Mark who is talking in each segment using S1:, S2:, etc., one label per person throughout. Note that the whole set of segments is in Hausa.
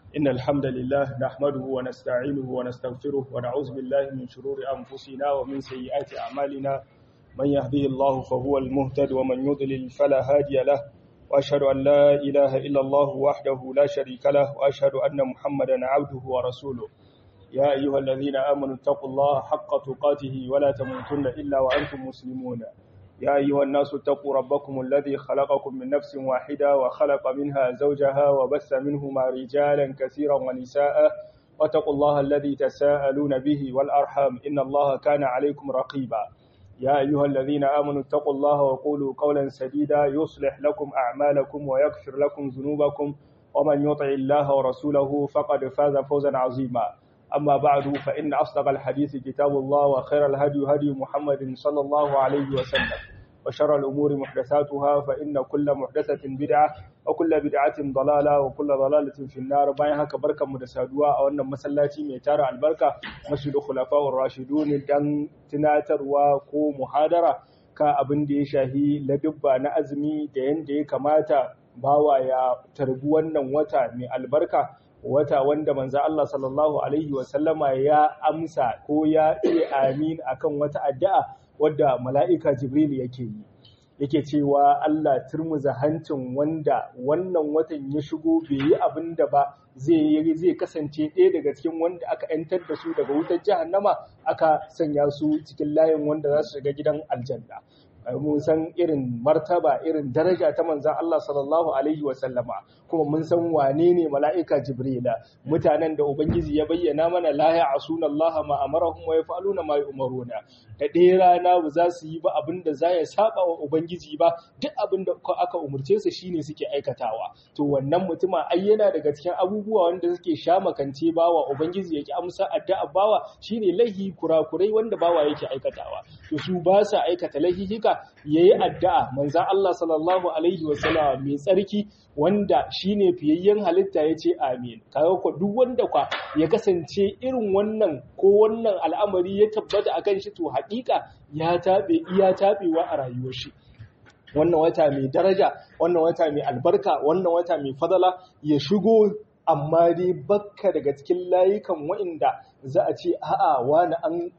S1: إن الحمد لله نحمده ونستعينه ونستغفره ونعوذ بالله من شرور أنفسنا ومن سيئات أعمالنا من يهديه الله فهو المهتد ومن يضلل فلا هادي له وأشهد أن لا إله إلا الله وحده لا شريك له وأشهد أن محمدا عبده ورسوله يا أيها الذين آمنوا اتقوا الله حق تقاته ولا تموتن إلا وأنتم مسلمون يا أيها الناس اتقوا ربكم الذي خلقكم من نفس واحدة وخلق منها زوجها وبث منهما رجالا كثيرا ونساء واتقوا الله الذي تساءلون به والأرحام إن الله كان عليكم رقيبا يا أيها الذين آمنوا اتقوا الله وقولوا قولا سديدا يصلح لكم أعمالكم ويغفر لكم ذنوبكم ومن يطع الله ورسوله فقد فاز فوزا عظيما أما بعد فإن أصدق الحديث كتاب الله وخير الهدي هدي محمد صلى الله عليه وسلم وشر الأمور محدثاتها فإن كل محدثة بدعة وكل بدعة ضلالة وكل ضلالة في النار باين هكا بركة مدسادوا أو أن مسلاتي ميتار البركة مسجد خلفاء الراشدون دان تناتر وكو محاضرة ka abin da ya shahi ladubba na azumi da yanda ya kamata bawa ya tarbi wannan wata mai albarka wata wanda manzo Allah sallallahu alaihi wasallama ya amsa ko ya ce amin akan wata addu'a wadda mala'ika Jibril yake yi yake cewa Allah turmuza hancin wanda wannan watan ya shigo bai yi abin da ba zai yi zai kasance ɗaya daga cikin wanda aka ‘yantar da su daga wutar jahannama aka sanya su cikin layin wanda za su shiga gidan aljanna. mun san irin martaba irin daraja ta manzan Allah sallallahu alaihi wasallama kuma mun san wane ne mala'ika jibrila mutanen da ubangiji ya bayyana mana la ya'suna Allah ma amarahum wa yaf'aluna ma yu'maruna da ɗaya rana ba za su yi ba abinda za ya saba wa ubangiji ba duk abinda aka umurce su shine suke aikatawa to wannan mutuma ai yana daga cikin abubuwa wanda suke sha makance bawa ubangiji yake amsa addu'a bawa shine laihi kurakurai wanda bawa yake aikatawa to su ba sa aikata laihika ya yi addu'a manzan Allah sallallahu Alaihi wasallama mai tsarki wanda shi ne fiyayyen halitta ya ce amin. Kawo kwa duk wanda kwa ya kasance irin wannan ko wannan al'amari ya tabbata a kan shi to haƙiƙa ya taɓe iya taɓewa a rayuwar shi. Wannan wata mai daraja, wannan wata mai albarka, wannan wata mai fadala ya shigo amma dai bakka daga cikin layukan wa'inda za a ce a'a wani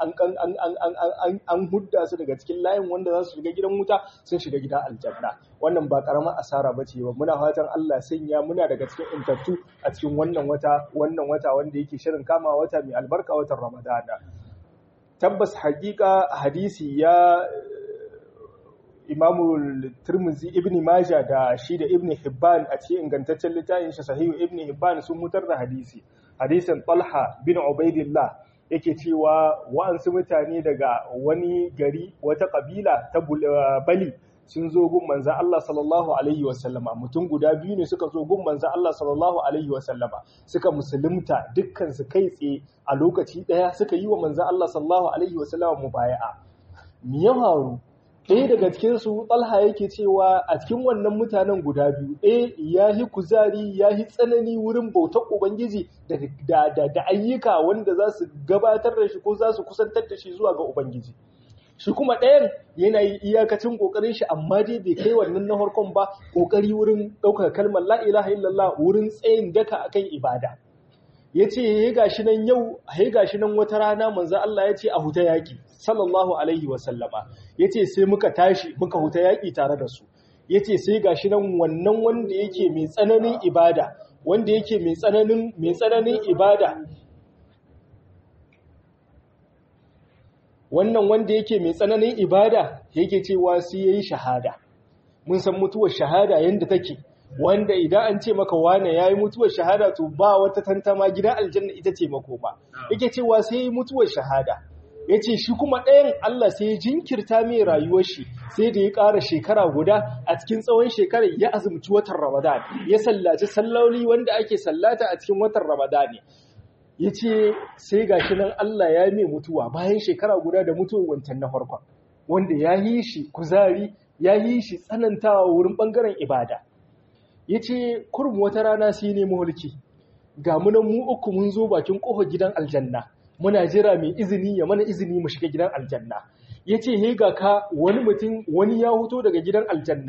S1: an hudda su daga cikin layin wanda za su shiga gidan wuta sun shiga gidan aljanna wannan ba karamar asara ba ce ba muna fatan Allah sanya muna daga cikin intattu a cikin wannan wata wannan wata wanda yake shirin kama wata mai albarka watan ramadana tabbas hakika hadisi ya imamu turmuzi ibn maja da shi da ibn hibban a cikin ingantaccen littafin shi sahihu ibn hibban sun mutar da hadisi hadisin talha bin ubaidillah yake cewa wa'ansu mutane daga wani gari wata kabila ta bali sun zo gun manzan Allah sallallahu alaihi wasallama mutum guda biyu ne suka zo gun manzan Allah sallallahu alaihi wasallama suka musulunta dukkan su kai tsaye a lokaci daya suka yi wa manzan Allah sallallahu alaihi wasallama mubaya'a me ya faru ɗaya daga cikinsu ɗalha yake cewa a cikin wannan mutanen guda biyu ɗaya ya yi kuzari ya yi tsanani wurin bautar ubangiji da ayyuka wanda za su gabatar da shi ko za su kusantar da shi zuwa ga ubangiji shi kuma ɗayan yana yi iyakacin ƙoƙarin shi amma dai bai kai wannan na harkon ba ƙoƙari wurin ɗaukar kalmar la ilaha illallah wurin tsayin daka akan ibada ya ce ya gashi nan yau ya gashi nan wata rana manzo Allah ya ce a huta yaƙi sallallahu alaihi wasallama ya ce sai muka tashi muka huta yaƙi tare da su ya ce sai gashi nan wannan wanda yake mai tsananin ibada wanda yake mai tsananin mai tsananin ibada wannan wanda yake mai tsananin ibada yake cewa sai yayi shahada mun san mutuwar shahada yanda take wanda idan an ce maka wane yayi mutuwar shahada to ba wata tantama gidan aljanna ita ce makoma yake cewa sai yayi mutuwar shahada yace shi kuma ɗayan Allah sai ya jinkirta mai rayuwar shi sai da ya ƙara shekara guda a cikin tsawon shekarar ya azumci watan Ramadan ya sallaci salloli wanda ake sallata a cikin watan Ramadan yace sai gashi nan Allah ya mai mutuwa bayan shekara guda da mutuwar wancan na farkon wanda ya yi shi kuzari ya yi shi tsanantawa wurin bangaren ibada ya ce kurum wata rana sai ne mulki ga munan mu uku mun zo bakin ƙofar gidan aljanna muna jira mai izini ya mana izini mu shiga gidan aljanna ya ce he ga ka wani mutum wani ya huto daga gidan aljanna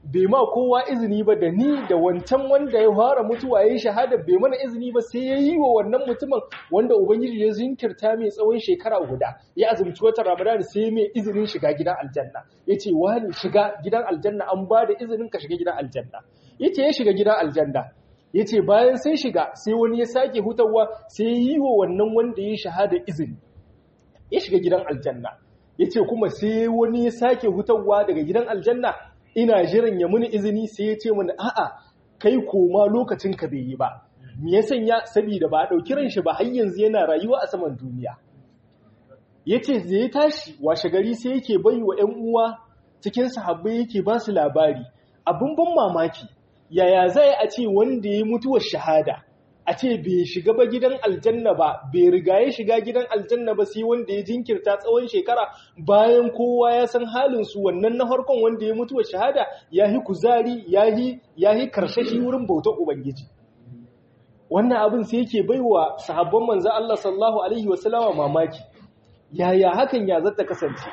S1: bai ma kowa izini ba da ni da wancan wanda ya fara mutuwa ya yi shahada bai mana izini ba sai ya yi wa wannan mutumin wanda ubangiji ya zinkirta mai tsawon shekara guda ya azumci watan ramadan sai mai izinin shiga gidan aljanna ya ce wani shiga gidan aljanna an ba da izinin ka shiga gidan aljanna ya ce ya shiga gidan aljanna ya ce bayan sai shiga sai wani ya sake hutawa sai ya yi wa wannan wanda ya shahada izini ya shiga gidan aljanna ya ce kuma sai wani ya sake hutawa daga gidan aljanna ina jiran ya muni izini sai ya ce mini a'a kai koma lokacin ka bai yi ba me ya sanya saboda ba a ɗauki ran shi ba har yanzu yana rayuwa a saman duniya yace zai tashi washe gari sai yake bai wa ƴan uwa cikin sahabbai yake ba su labari abin ban mamaki yaya zai a ce wanda ya mutuwar shahada a ce bai shiga ba gidan aljanna ba bai riga ya shiga gidan aljanna ba sai wanda ya jinkirta tsawon shekara bayan kowa ya san halin su wannan na farkon wanda ya mutuwar shahada ya yi kuzari ya yi karshashi wurin bautar ubangiji wannan abin sai yake baiwa sahabban manzo Allah sallallahu alaihi wasallama mamaki yaya hakan ya zata kasance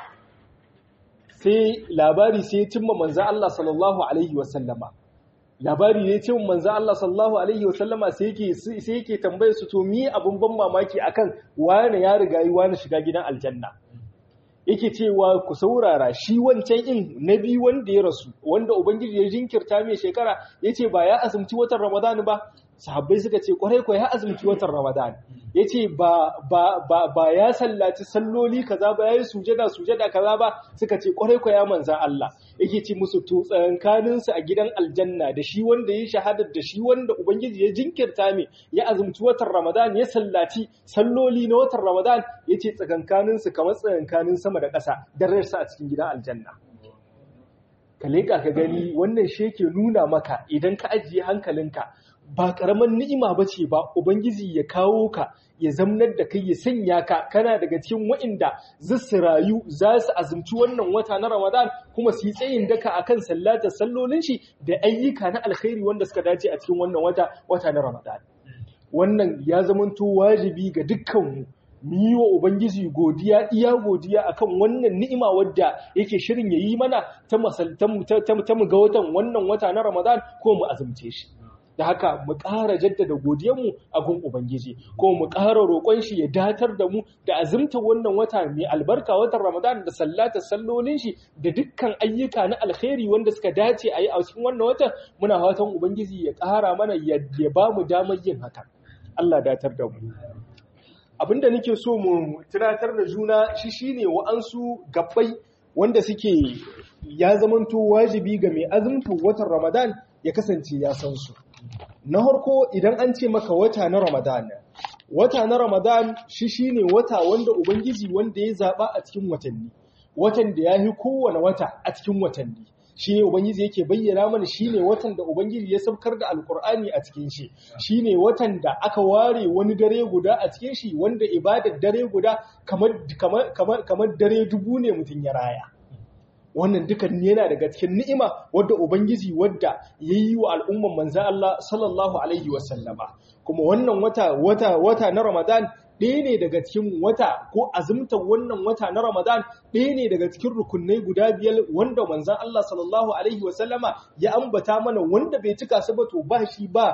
S1: sai labari sai ya cimma manzo Allah sallallahu alaihi wasallama labari ne ce manzo Allah sallallahu alaihi wasallama sai yake sai yake tambaye su to mi abun ban mamaki akan wani ya riga yi wani shiga gidan aljanna yake cewa ku saurara shi wancan in nabi wanda ya rasu wanda ubangiji ya jinkirta mai shekara yace ba ya azumci watan ramadan ba sahabbai suka ce kwarai ko ya azumci watan ramadan yace ba ba ba ba ya sallaci salloli kaza ba yayi sujada sujada kaza ba suka ce kwarai ko ya manza Allah yake ce musu to tsakankanin su a gidan aljanna da shi wanda ya shahada da shi wanda ubangiji ya jinkirta mai ya azumci watan ramadan ya sallaci salloli na watan ramadan yace tsakankanin su kamar tsakankanin sama da ƙasa dararsa a cikin gidan aljanna ka leƙa ka gani wannan shi yake nuna maka idan ka ajiye hankalinka ba ƙaramin ni'ima ba ce ba Ubangiji ya kawo ka ya zamnar da kai ya sanya ka kana daga cikin wa'inda za su rayu za su azumci wannan wata na Ramadan kuma su yi tsayin daka akan sallatar sallolin shi da ayyuka na alkhairi wanda suka dace a cikin wannan wata wata na Ramadan wannan ya zamanto wajibi ga dukkanmu mu yi wa Ubangiji godiya iya godiya akan wannan ni'ima wadda yake shirin ya yi mana ta mu ga watan wannan wata na Ramadan ko mu azumce shi. da haka mu ƙara jaddada godiyanmu a gun Ubangiji ko mu ƙara roƙon shi ya datar da mu da azumta wannan wata mai albarka watan Ramadan da sallata sallolin shi da dukkan ayyuka na alkhairi wanda suka dace a yi a cikin wannan watan muna fatan Ubangiji ya ƙara mana ya ba mu damar yin haka Allah datar da mu abinda nake so mu tunatar da juna shi shine wa'ansu gabbai wanda suke ya zamanto wajibi ga mai azumta watan Ramadan ya kasance ya san su na harko idan an ce maka wata na Ramadan wata na Ramadan shi shine wata wanda ubangiji wanda ya zaba a cikin watanni watan da yafi kowane wata a cikin watanni shine ubangiji yake bayyana mana shine watan da ubangiji ya saukar da alkur'ani a cikin shi shine watan da aka ware wani dare guda a cikin shi wanda ibadar dare guda kamar kamar kamar dare dubu ne mutun ya raya wannan dukan yana daga cikin ni'ima wadda ubangiji wadda yayi wa al'umman manzon Allah sallallahu alaihi wasallama kuma wannan wata wata wata na Ramadan ɗaya ne daga cikin wata ko azumtar wannan wata na Ramadan ɗaya ne daga cikin rukunai guda biyar wanda manzon Allah sallallahu alaihi wasallama ya ambata mana wanda bai cika su ba to ba shi ba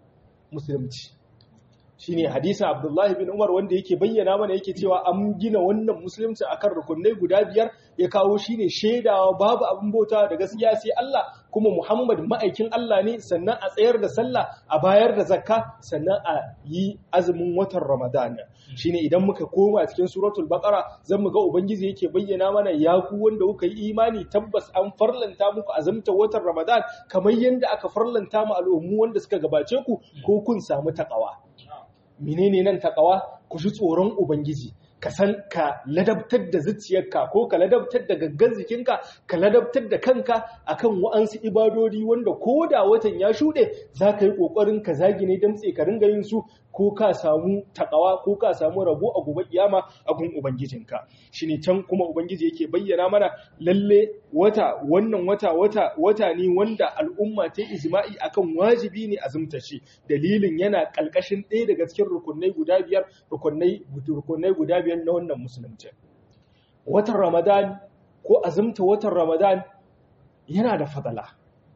S1: musulunci shine hadisin Abdullahi bin Umar wanda yake bayyana mana yake cewa an gina wannan musulunci akan rukunai guda biyar ya kawo shine shaidawa babu abin bauta da gaskiya sai Allah kuma Muhammad ma'aikin Allah ne sannan a tsayar da sallah a bayar da zakka sannan a yi azumin watan Ramadan shine idan muka koma cikin suratul baqara zan ga ubangiji yake bayyana mana ya ku wanda kuka yi imani tabbas an farlanta muku azumta watan Ramadan kamar yanda aka farlanta mu al'ummu wanda suka gabace ku ko kun samu takawa menene nan takawa ku ji tsoron ubangiji ka san ka ladabtar da zuciyarka ko ka ladabtar da gaggan jikinka ka ladabtar da kanka akan wa'ansu ibadodi wanda ko da watan ya shuɗe za ka yi ƙoƙarin ka zagine damtse ka ringa yin su ko ka samu takawa ko ka samu rabo a gobe kiyama a gun ubangijinka shine can kuma ubangiji yake bayyana mana lalle wata wannan wata wata wata ne wanda al'umma ta ijma'i akan wajibi ne azumta shi dalilin yana kalkashin ɗaya daga cikin rukunai guda biyar rukunai rukunai guda biyar na wannan musulunci watan ramadan ko azumta watan ramadan yana da fadala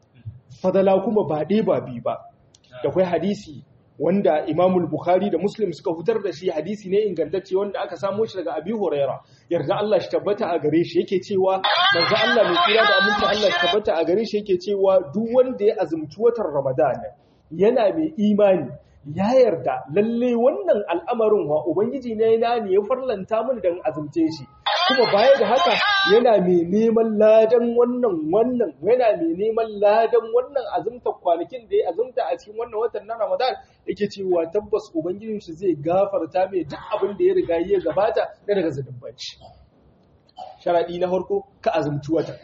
S1: fadala kuma ba ɗaya ba biyu ba da kwai hadisi wanda imamul bukhari da muslim suka fitar da shi hadisi ne ingantacce wanda aka samo shi daga abi huraira yarda Allah shi tabbata a gare shi yake cewa manzo Allah mai kira da aminci Allah shi tabbata a gare shi yake cewa duk wanda ya azumci watan ramadan yana mai imani ya yarda lalle wannan al'amarin wa ubangiji ne na ne ya farlanta mun dan azumce shi kuma baya da haka yana mai neman ladan wannan wannan yana mai neman ladan wannan azumta kwanakin da ya azumta a cikin wannan watan na Ramadan yake cewa tabbas ubangijin shi zai gafarta mai duk abin da ya riga ya gabata da daga zunubanci sharadi na farko ka azumci watan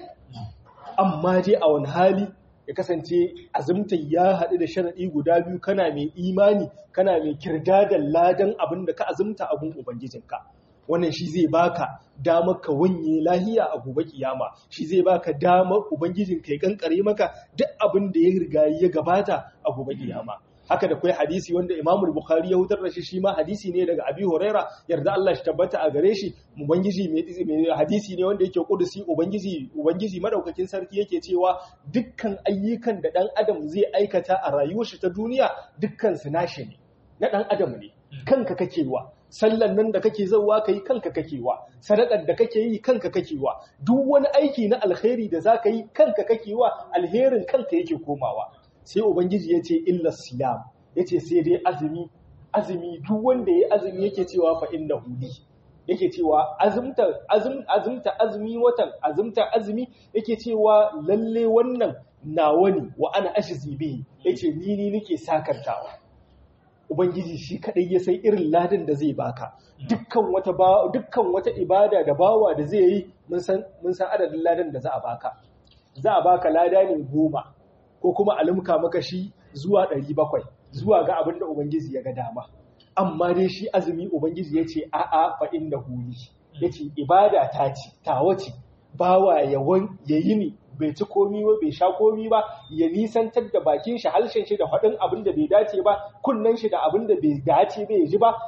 S1: amma dai a wani hali ya kasance azumta ya haɗu da sharaɗi guda biyu kana mai imani kana mai kirda da ladan abin da ka azumta abin ubangijinka wannan shi zai baka damar ka wanye lahiya a gobe kiyama shi zai baka damar ubangijinka ya kankare maka duk abin da ya riga ya gabata a gobe kiyama haka da kai hadisi wanda Imam Bukhari ya hutar da shi shi ma hadisi ne daga Abi Huraira yarda Allah shi tabbata a gare shi ubangiji mai hadisi ne wanda yake kudusi ubangiji ubangiji madaukakin sarki yake cewa dukkan ayyukan da dan adam zai aikata a rayuwar shi ta duniya dukkan su nashi ne na dan adam ne kanka kake wa sallan nan da kake zauwa kai kanka kake wa sadakar da kake yi kanka kake wa duk wani aiki na alkhairi da zaka yi kanka kake wa alherin kanka yake komawa sai ubangiji ya ce illa siyam ya ce sai dai azumi azumi duk wanda ya azumi yake cewa fa inna huli yake cewa azumta azum azumta azumi watan azumta azumi yake cewa lalle wannan nawa ne wa ana ashzi bihi yace ni ni nake sakartawa ubangiji shi kadai ya san irin ladan da zai baka dukkan wata dukkan wata ibada da bawa da zai yi mun san mun san adadin ladan da za a baka za a baka lada ne goma ko kuma a limka maka shi zuwa ɗari bakwai zuwa ga abin da Ubangiji ya ga dama. Amma dai shi azumi Ubangiji ya ce a'a fa inda huli, ya ce ibada ta ce, tawa ce, bawa ya yi ni bai ci komi ba bai sha komi ba ya nisantar da bakin shi halshen shi da faɗin abin da bai dace ba kunnen shi da abin da bai dace bai ji ba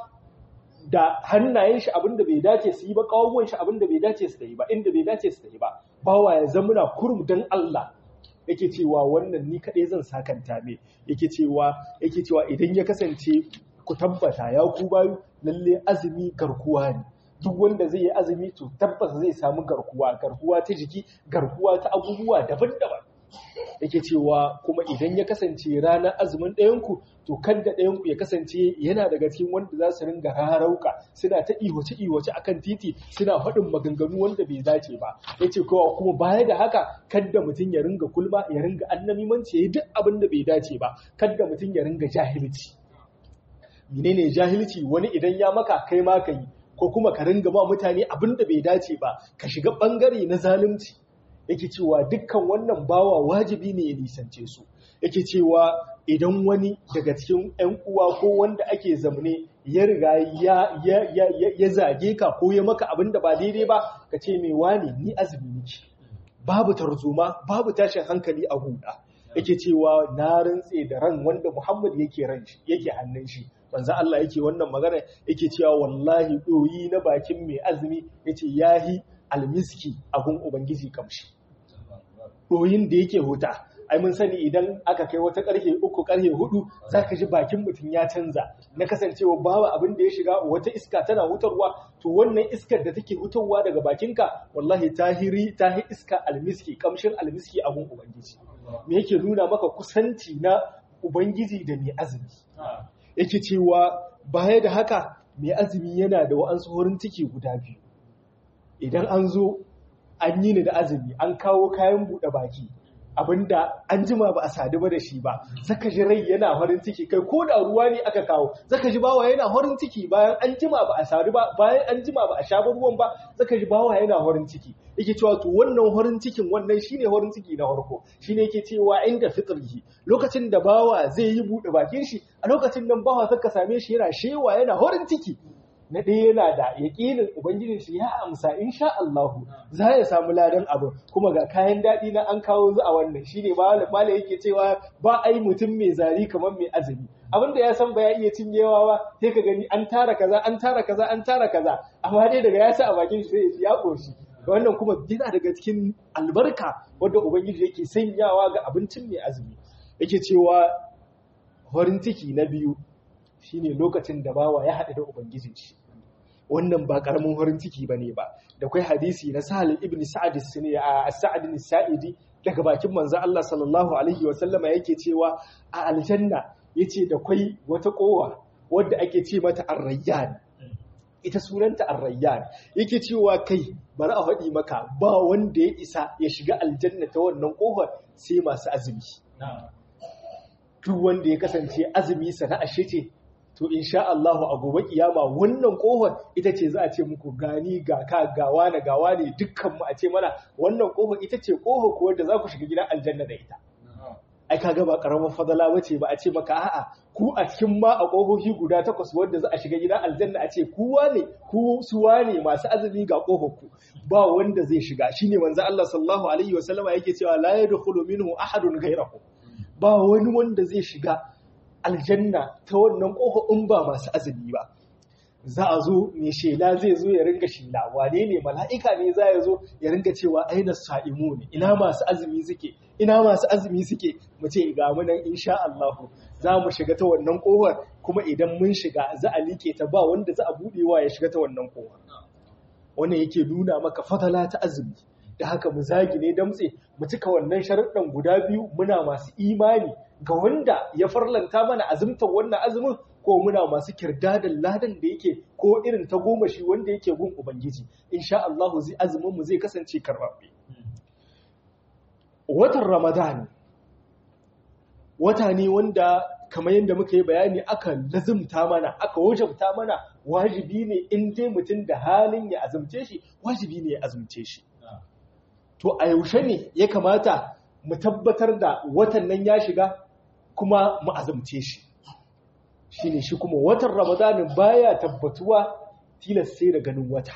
S1: da hannayen shi abin da bai dace su yi ba kawuwan shi abin da bai dace su yi ba inda bai dace su yi ba bawa ya zamuna kurum don Allah yake cewa wannan ni kaɗai zan sakanta me yake cewa yake cewa idan ya kasance ku tabbata ya ku bayu lalle azumi garkuwa ne duk wanda zai yi azumi to tabbas zai samu garkuwa garkuwa ta jiki garkuwa ta abubuwa daban-daban yake cewa kuma idan ya kasance ranar azumin ɗayanku to kan da ɗayanku ya kasance yana daga cikin wanda za su ringa rarauka suna ta ihoce ihoce akan titi suna faɗin maganganu wanda bai dace ba yace kowa kuma baya da haka kadda mutum ya ringa kulma ya ringa annamimanci yayi duk abin da bai dace ba kadda mutum ya ringa jahilci menene jahilci wani idan ya maka kai ma kai ko kuma ka ringa ba mutane abin da bai dace ba ka shiga bangare na zalunci yake cewa dukkan wannan bawa wajibi ne ya nisance su yake cewa idan wani daga cikin 'yan uwa ko wanda ake zamne ya riga ya zage ka ko ya maka abin da ba daidai ba ka ce mai wani ni azumi nake babu tarzoma babu tashin hankali a huda yake cewa na rantse da ran wanda Muhammad yake ran shi yake hannun shi manzo Allah yake wannan magana yake cewa wallahi doyi na bakin mai azumi yace yahi almiski abun ubangiji kamshi doyin da yake huta ai mun sani idan aka kai wata karfe uku karfe hudu zaka ji bakin mutum ya canza na kasancewa babu abin da ya shiga wata iska tana hutarwa to wannan iskar da take hutarwa daga bakinka wallahi tahiri tahi iska almiski kamshin almiski abun ubangiji me yake nuna maka kusanci na ubangiji da mai azumi yake cewa baya da haka mai azumi yana da wa'ansu horin ciki guda biyu idan an zo an yi ni da azumi an kawo kayan buɗe baki abinda an jima ba a sadu ba da shi ba zaka ji rai yana farin ciki kai ko da ruwa ne aka kawo zaka ji bawa yana farin ciki bayan an jima ba a sadu ba bayan an jima ba a sha ruwan ba zaka ji bawa yana farin ciki yake cewa to wannan farin cikin wannan shine farin ciki na farko shine yake cewa inda fitrihi lokacin da bawa zai yi buɗe bakin shi a lokacin nan bawa saka same shi yana shewa yana farin ciki na ɗaya yana da yaƙinin ubangijin shi ya amsa insha Allahu za ya samu ladan abin kuma ga kayan daɗi na an kawo zu a wannan shine malam yake cewa ba ai mutum mai zari kamar mai azumi abin da ya san ba ya iya cinyewa ba sai ka gani an tara kaza an tara kaza an tara kaza amma dai daga ya sa a bakin shi sai ya ƙoshi wannan kuma yana daga cikin albarka wanda ubangiji yake sanyawa ga abincin mai azumi
S2: yake cewa farin ciki na biyu shine lokacin da bawa ya haɗu da ubangijin shi wannan ba karamin farin ciki bane ba da kai hadisi na Sahal ibn Sa'd a Sa'd saidi daga bakin manzo Allah sallallahu alaihi wa sallama yake cewa a aljanna yace da kai wata kowa wadda ake ce mata ar-rayyan ita sunanta ar-rayyan yake cewa kai bari a faɗi maka ba wanda ya isa ya shiga aljanna ta wannan kofar sai masu azumi duk wanda ya kasance azumi sana'a shi ce to insha Allah a gobe kiyama wannan kofar ita ce za a ce muku gani ga ka gawa na gawa ne dukkan mu a ce mana wannan kofar ita ce kofar ko wanda za ku shiga gidan aljanna da ita ai kaga ba karamar fadala bace ba a ce maka a'a ku a cikin ma a kofofi guda takwas wanda za a shiga gidan aljanna a ce kuwa ne ku suwa ne masu azumi ga kofar ku ba wanda zai shiga shine manzo Allah sallallahu alaihi wasallama yake cewa la yadkhulu minhu ahadun ghayrahu ba wani wanda zai shiga aljanna ta wannan ƙofa in ba masu azumi ba za a zo mai shela zai zo ya ringa shela wane ne mala'ika ne za ya zo ya ringa cewa aina sa'imu ne ina masu azumi suke ina masu azumi suke mu ce ga mu nan insha Allah za mu shiga ta wannan ƙofar kuma idan mun shiga za a liƙe ta ba wanda za a buɗewa ya shiga ta wannan ƙofar wannan yake nuna maka fadala ta azumi da haka mu zagi ne damtse mu cika wannan sharuɗan guda biyu muna masu imani ga wanda ya farlanta mana azumtar wannan azumin ko muna masu kirdadan ladan da yake ko irin ta goma shi wanda yake gun ubangiji insha Allah zai azumin mu zai kasance karɓaɓɓe watan ramadan wata ne wanda kamar yadda muka yi bayani aka lazumta mana aka wajabta mana wajibi ne in dai mutum da halin ya azumce shi wajibi ne ya azumce shi to a yaushe ne ya kamata mu tabbatar da watan nan ya shiga kuma mu azumce shi shi ne shi kuma watan ramadanin baya tabbatuwa tilas sai da ganin wata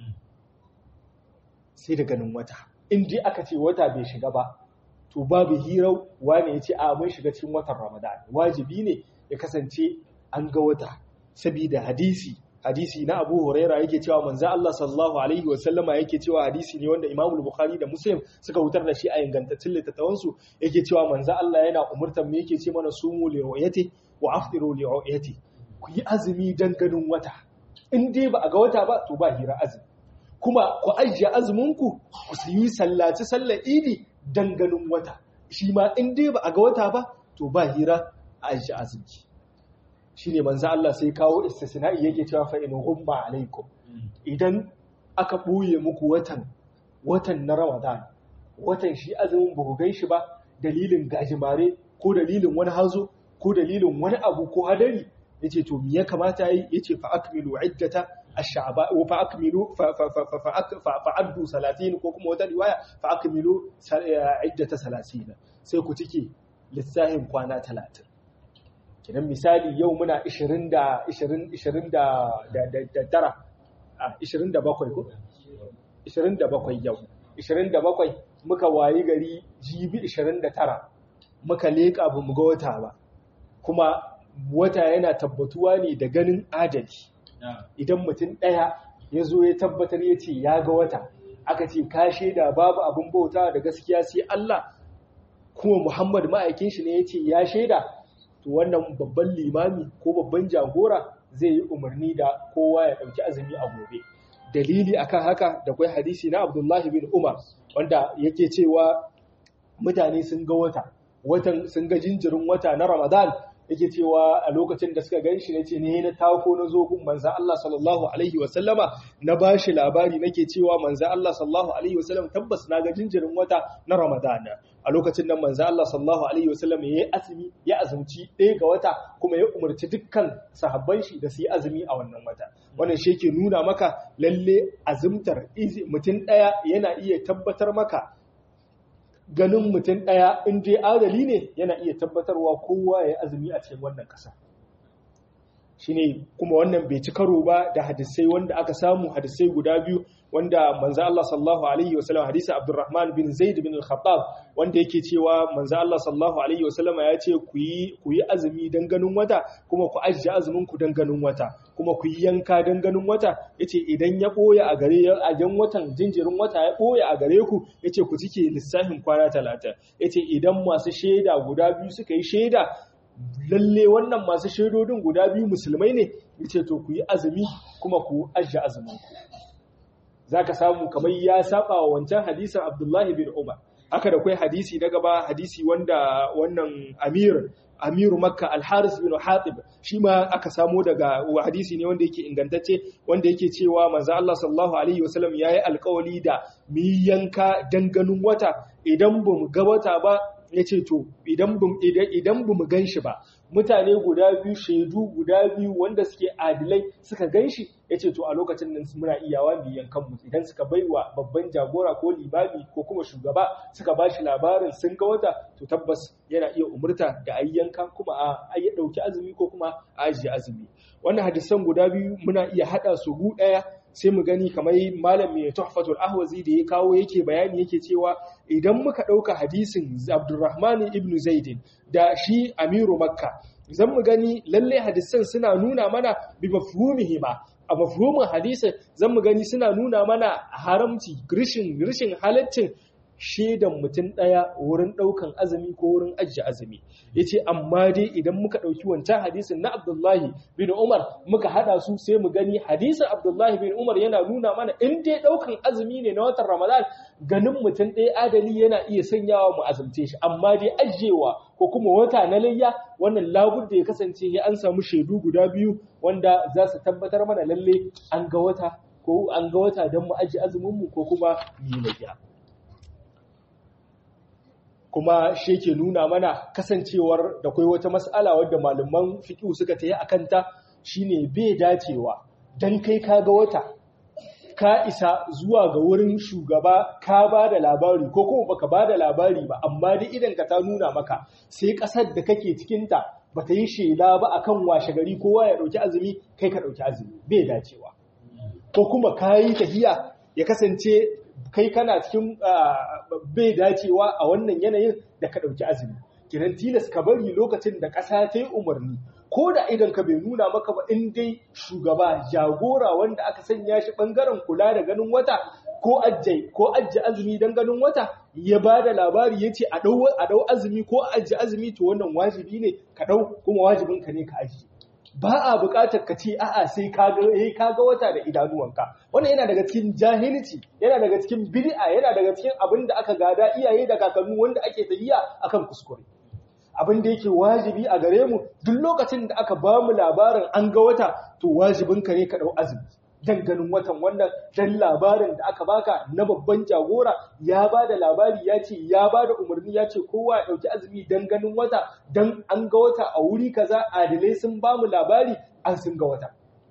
S2: sai da ganin wata in dai aka ce wata bai shiga ba to babu hirau wane ya ce a mun shiga cikin watan ramadan wajibi ne ya kasance an ga wata sabida hadisi hadisi na Abu Huraira yake cewa manzo Allah sallallahu alaihi wasallama yake cewa hadisi ne wanda Imam Bukhari da Muslim suka wutar da shi a ingantaccen littattafan su yake cewa manzo Allah yana umurtar mu yake ce mana sumu li ru'yati wa afdiru li ru'yati ku yi azumi dan ganin wata in dai ba a ga wata ba to ba hira azumi kuma ku ajiye azumin ku ku yi sallaci sallar idi dan ganin wata shi ma in dai ba a ga wata ba to ba hira a ajiye azumi shi ne manzo Allah sai kawo istisna'i yake cewa fa in humma alaikum idan aka ɓoye muku watan watan na Ramadan watan shi azumin ba ku gan shi ba dalilin gajimare ko dalilin wani hazo ko dalilin wani abu ko hadari yace to me ya kamata yi yace fa akmilu iddata ash-sha'ba wa fa akmilu fa fa fa fa fa addu 30 ko kuma wata riwaya fa akmilu iddata 30 sai ku cike lissahin kwana 30 kidan misali yau muna 20 da 20 20 da da tara a 27 ko 27 yau 27 muka wayi gari jibi 29 muka leka ba mu ga wata ba kuma wata yana tabbatuwa ne da ganin adali idan mutum ɗaya ya zo ya tabbatar ya ce ya ga wata aka ce ka shaida babu abin bauta da gaskiya sai Allah kuma Muhammad ma'aikin shi ne ya ce ya shaida to wannan babban limami ko babban jagora zai yi umarni da kowa ya ɗauki azumi a gobe dalili akan haka da kwai hadisi na Abdullahi bin Umar wanda yake cewa mutane sun ga wata watan sun ga jinjirin wata na Ramadan yake cewa a lokacin da suka ganshi nace ne na tako na zo gun manzo Allah sallallahu alaihi wasallama na bashi labari nake cewa manzo Allah sallallahu alaihi wasallam tabbas na ga jinjirin wata na Ramadan a lokacin nan manzo Allah sallallahu alaihi wasallam yayi azumi ya azumci ɗaya ga wata kuma ya umarci dukkan sahabban shi da su yi azumi a wannan wata wannan shi yake nuna maka lalle azumtar mutum ɗaya yana iya tabbatar maka ganin mutum ɗaya in dai adali ne yana iya tabbatarwa kowa ya azumi a cikin wannan ƙasa shine kuma wannan bai ci karo ba da hadisai wanda aka samu hadisai guda biyu wanda manzo Allah sallallahu alaihi wasallam hadisi Abdurrahman bin Zaid bin Al-Khattab wanda yake cewa manzo Allah sallallahu alaihi wasallam ya ce ku yi ku yi azumi dan ganin wata kuma ku ajiye azumin ku dan ganin wata kuma ku yi yanka dan ganin wata yace idan ya boye a gare a jan watan jinjirin wata ya boye a gare ku yace ku cike lissafin kwana 30 yace idan masu shaida guda biyu suka yi shaida lalle wannan masu shaidodin guda biyu musulmai ne yace to ku yi azumi kuma ku ajiye azumin ku zaka samu kamar ya saba wa wancan hadisin Abdullahi bin Umar aka da kai hadisi na gaba hadisi wanda wannan Amir Amiru Makka Al-Haris bin Hatib shi ma aka samo daga hadisi ne wanda yake ingantacce wanda yake cewa manzo Allah sallallahu alaihi wasallam yayi alƙawari da mu yanka danganin wata idan bamu ga wata ba yace to idan bum idan bamu ganshi ba mutane guda biyu shaidu guda biyu wanda suke adilai suka ganshi yace to a lokacin nan muna iyawa mu yankan mu idan suka baiwa babban jagora ko limami ko kuma shugaba suka bashi labarin sun ga wata to tabbas yana iya umurta da ayi yanka kuma a ayi dauki azumi ko kuma a ajiye azumi wannan hadisan guda biyu muna iya hada su gu daya sai mu gani kamar malam mai tuhfatul ahwazi da ya kawo yake bayani yake cewa idan muka dauka hadisin Abdurrahman ibn Zaid da shi Amiru Makka zan mu gani lalle hadisan suna nuna mana bi mafhumihi ba a mafhumin hadisin zan mu gani suna nuna mana haramci rishin rishin halaccin shaidan mutum ɗaya wurin ɗaukan azumi ko wurin ajiye azumi ya ce amma dai idan muka ɗauki wancan hadisin na abdullahi bin umar muka haɗa su sai mu gani hadisin abdullahi bin umar yana nuna mana in dai ɗaukan azumi ne na watan ramadan ganin mutum ɗaya adali yana iya sanyawa mu azumce shi amma dai ajiyewa ko kuma wata na layya wannan labur da ya kasance ya an samu shaidu guda biyu wanda za su tabbatar mana lalle an ga wata ko an ga wata don mu ajiye azumin mu ko kuma yi layya kuma shi ke nuna mana kasancewar da kai wata mas'ala wadda malaman fiqh suka tayi akan ta shine bai dacewa dan kai ka ga wata ka isa zuwa ga wurin shugaba ka ba da labari ko kuma baka ba da labari ba amma dai idan ka ta nuna maka sai kasar da kake cikin ta bata yi shela ba akan washe gari kowa ya dauki azumi kai ka dauki azumi bai dacewa ko kuma kayi tahiya ya kasance kai kana cikin bai dacewa a wannan yanayin da ka ɗauki azumi kiran tilas ka bari lokacin da ƙasa ta yi umarni ko da idan ka bai nuna maka ba in dai shugaba jagora wanda aka sanya shi ɓangaren kula da ganin wata ko ajje ko ajje azumi don ganin wata ya ba da labari ya ce a ɗau azumi ko ajje azumi to wannan wajibi ne ka ɗau kuma wajibinka ne ka ajiye ba a buƙatar ka ce a'a sai ka ga eh ka ga wata da idanuwanka wannan yana daga cikin jahilci yana daga cikin bid'a yana daga cikin abin da aka gada iyaye da kakannu wanda ake tafiya akan kuskure abin da yake wajibi a gare mu duk lokacin da aka ba mu labarin an ga wata to wajibin ka ne ka dau azumi dan ganin watan wannan dan labarin da aka baka na babban jagora ya ba da labari ya ce ya ba da umarni ya ce kowa ya ɗauki azumi dan ganin wata dan an ga wata a wuri kaza adalai sun ba mu labari an sun ga wata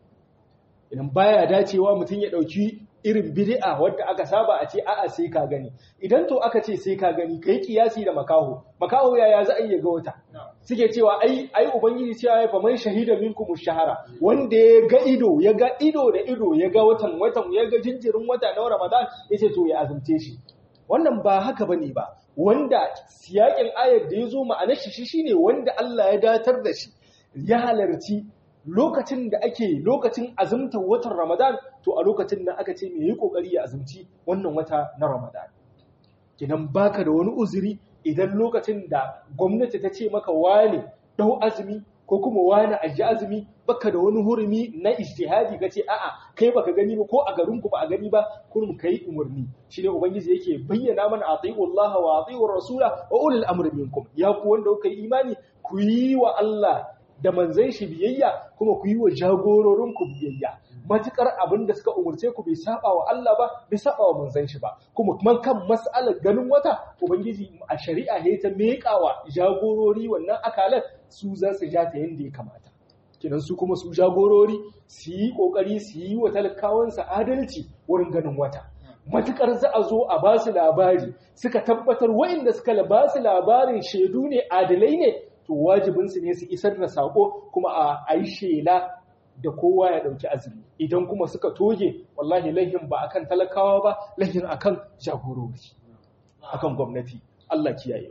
S2: idan baya dacewa mutum ya ɗauki irin bid'a wadda aka saba a ce a'a sai ka gani idan to aka ce sai ka gani kai kiyasi da makaho makaho yaya za a iya ga wata suke cewa ai ai ubangiji cewa ya fa man shahida minkum shahara wanda ya ga ido ya ga ido da ido ya ga watan watan ya ga jinjirin wata na Ramadan yace to ya azumce shi wannan ba haka bane ba wanda siyakin ayar da ya zo ma'anar shi shine wanda Allah ya datar da shi ya halarci lokacin da ake lokacin azumtar watan Ramadan to a lokacin nan aka ce me yi kokari ya azumci wannan wata na Ramadan kinan baka da wani uzuri idan lokacin da gwamnati ta ce maka wane dau azumi ko kuma wani aji azumi baka da wani hurumi na ijtihadi kace a'a kai baka gani ba ko a garin ku ba a gani ba kurum kai umurni shine ubangiji yake bayyana mana atiullah wa atiur rasula wa ulul amri minkum ya ku wanda kuka yi imani ku yi wa Allah da manzan shi biyayya kuma ku yi wa jagororinku biyayya matukar abin da suka umurce ku bai saba wa Allah ba bai saba wa manzan shi ba kuma man kan mas'alar ganin wata ubangiji a shari'a ne ta meƙawa jagorori wannan akalan su za su ja ta yanda ya kamata kinan su kuma su jagorori su yi kokari su yi wa talakawansa adalci wurin ganin wata matukar za a zo a ba su labari suka tabbatar wa'inda suka ba su labarin shaidu ne adalai ne to wajibinsu ne su isar da sako kuma a yi shela da kowa ya ɗauki azumi idan kuma suka toge wallahi lahin ba akan talakawa ba lahin akan jagorori akan gwamnati Allah kiyaye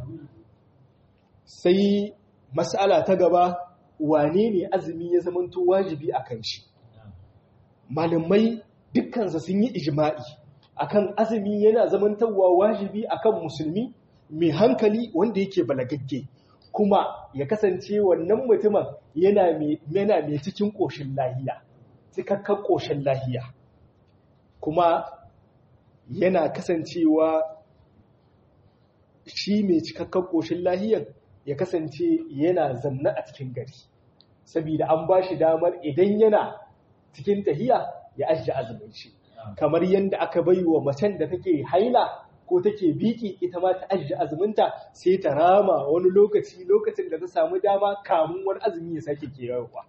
S2: sai mas'ala ta gaba wane ne azumi ya zamanto wajibi akan shi malamai dukkansa sun yi ijma'i akan azumi yana zamantawa wajibi akan musulmi mai hankali wanda yake balagagge kuma ya kasance wannan mutumin yana mai cikin ƙoshin lahiya cikakken ƙoshin lahiya kuma yana kasancewa shi mai cikakken ƙoshin lahiyar ya kasance yana zanna a cikin gari saboda an ba shi damar idan yana cikin tahiya ya ajiye azumin shi kamar yadda aka bai wa macen da take haila ko take biki ita ma ta ajiye azuminta sai ta rama wani lokaci lokacin da ta samu dama kamun wani azumi ya sake kewarwa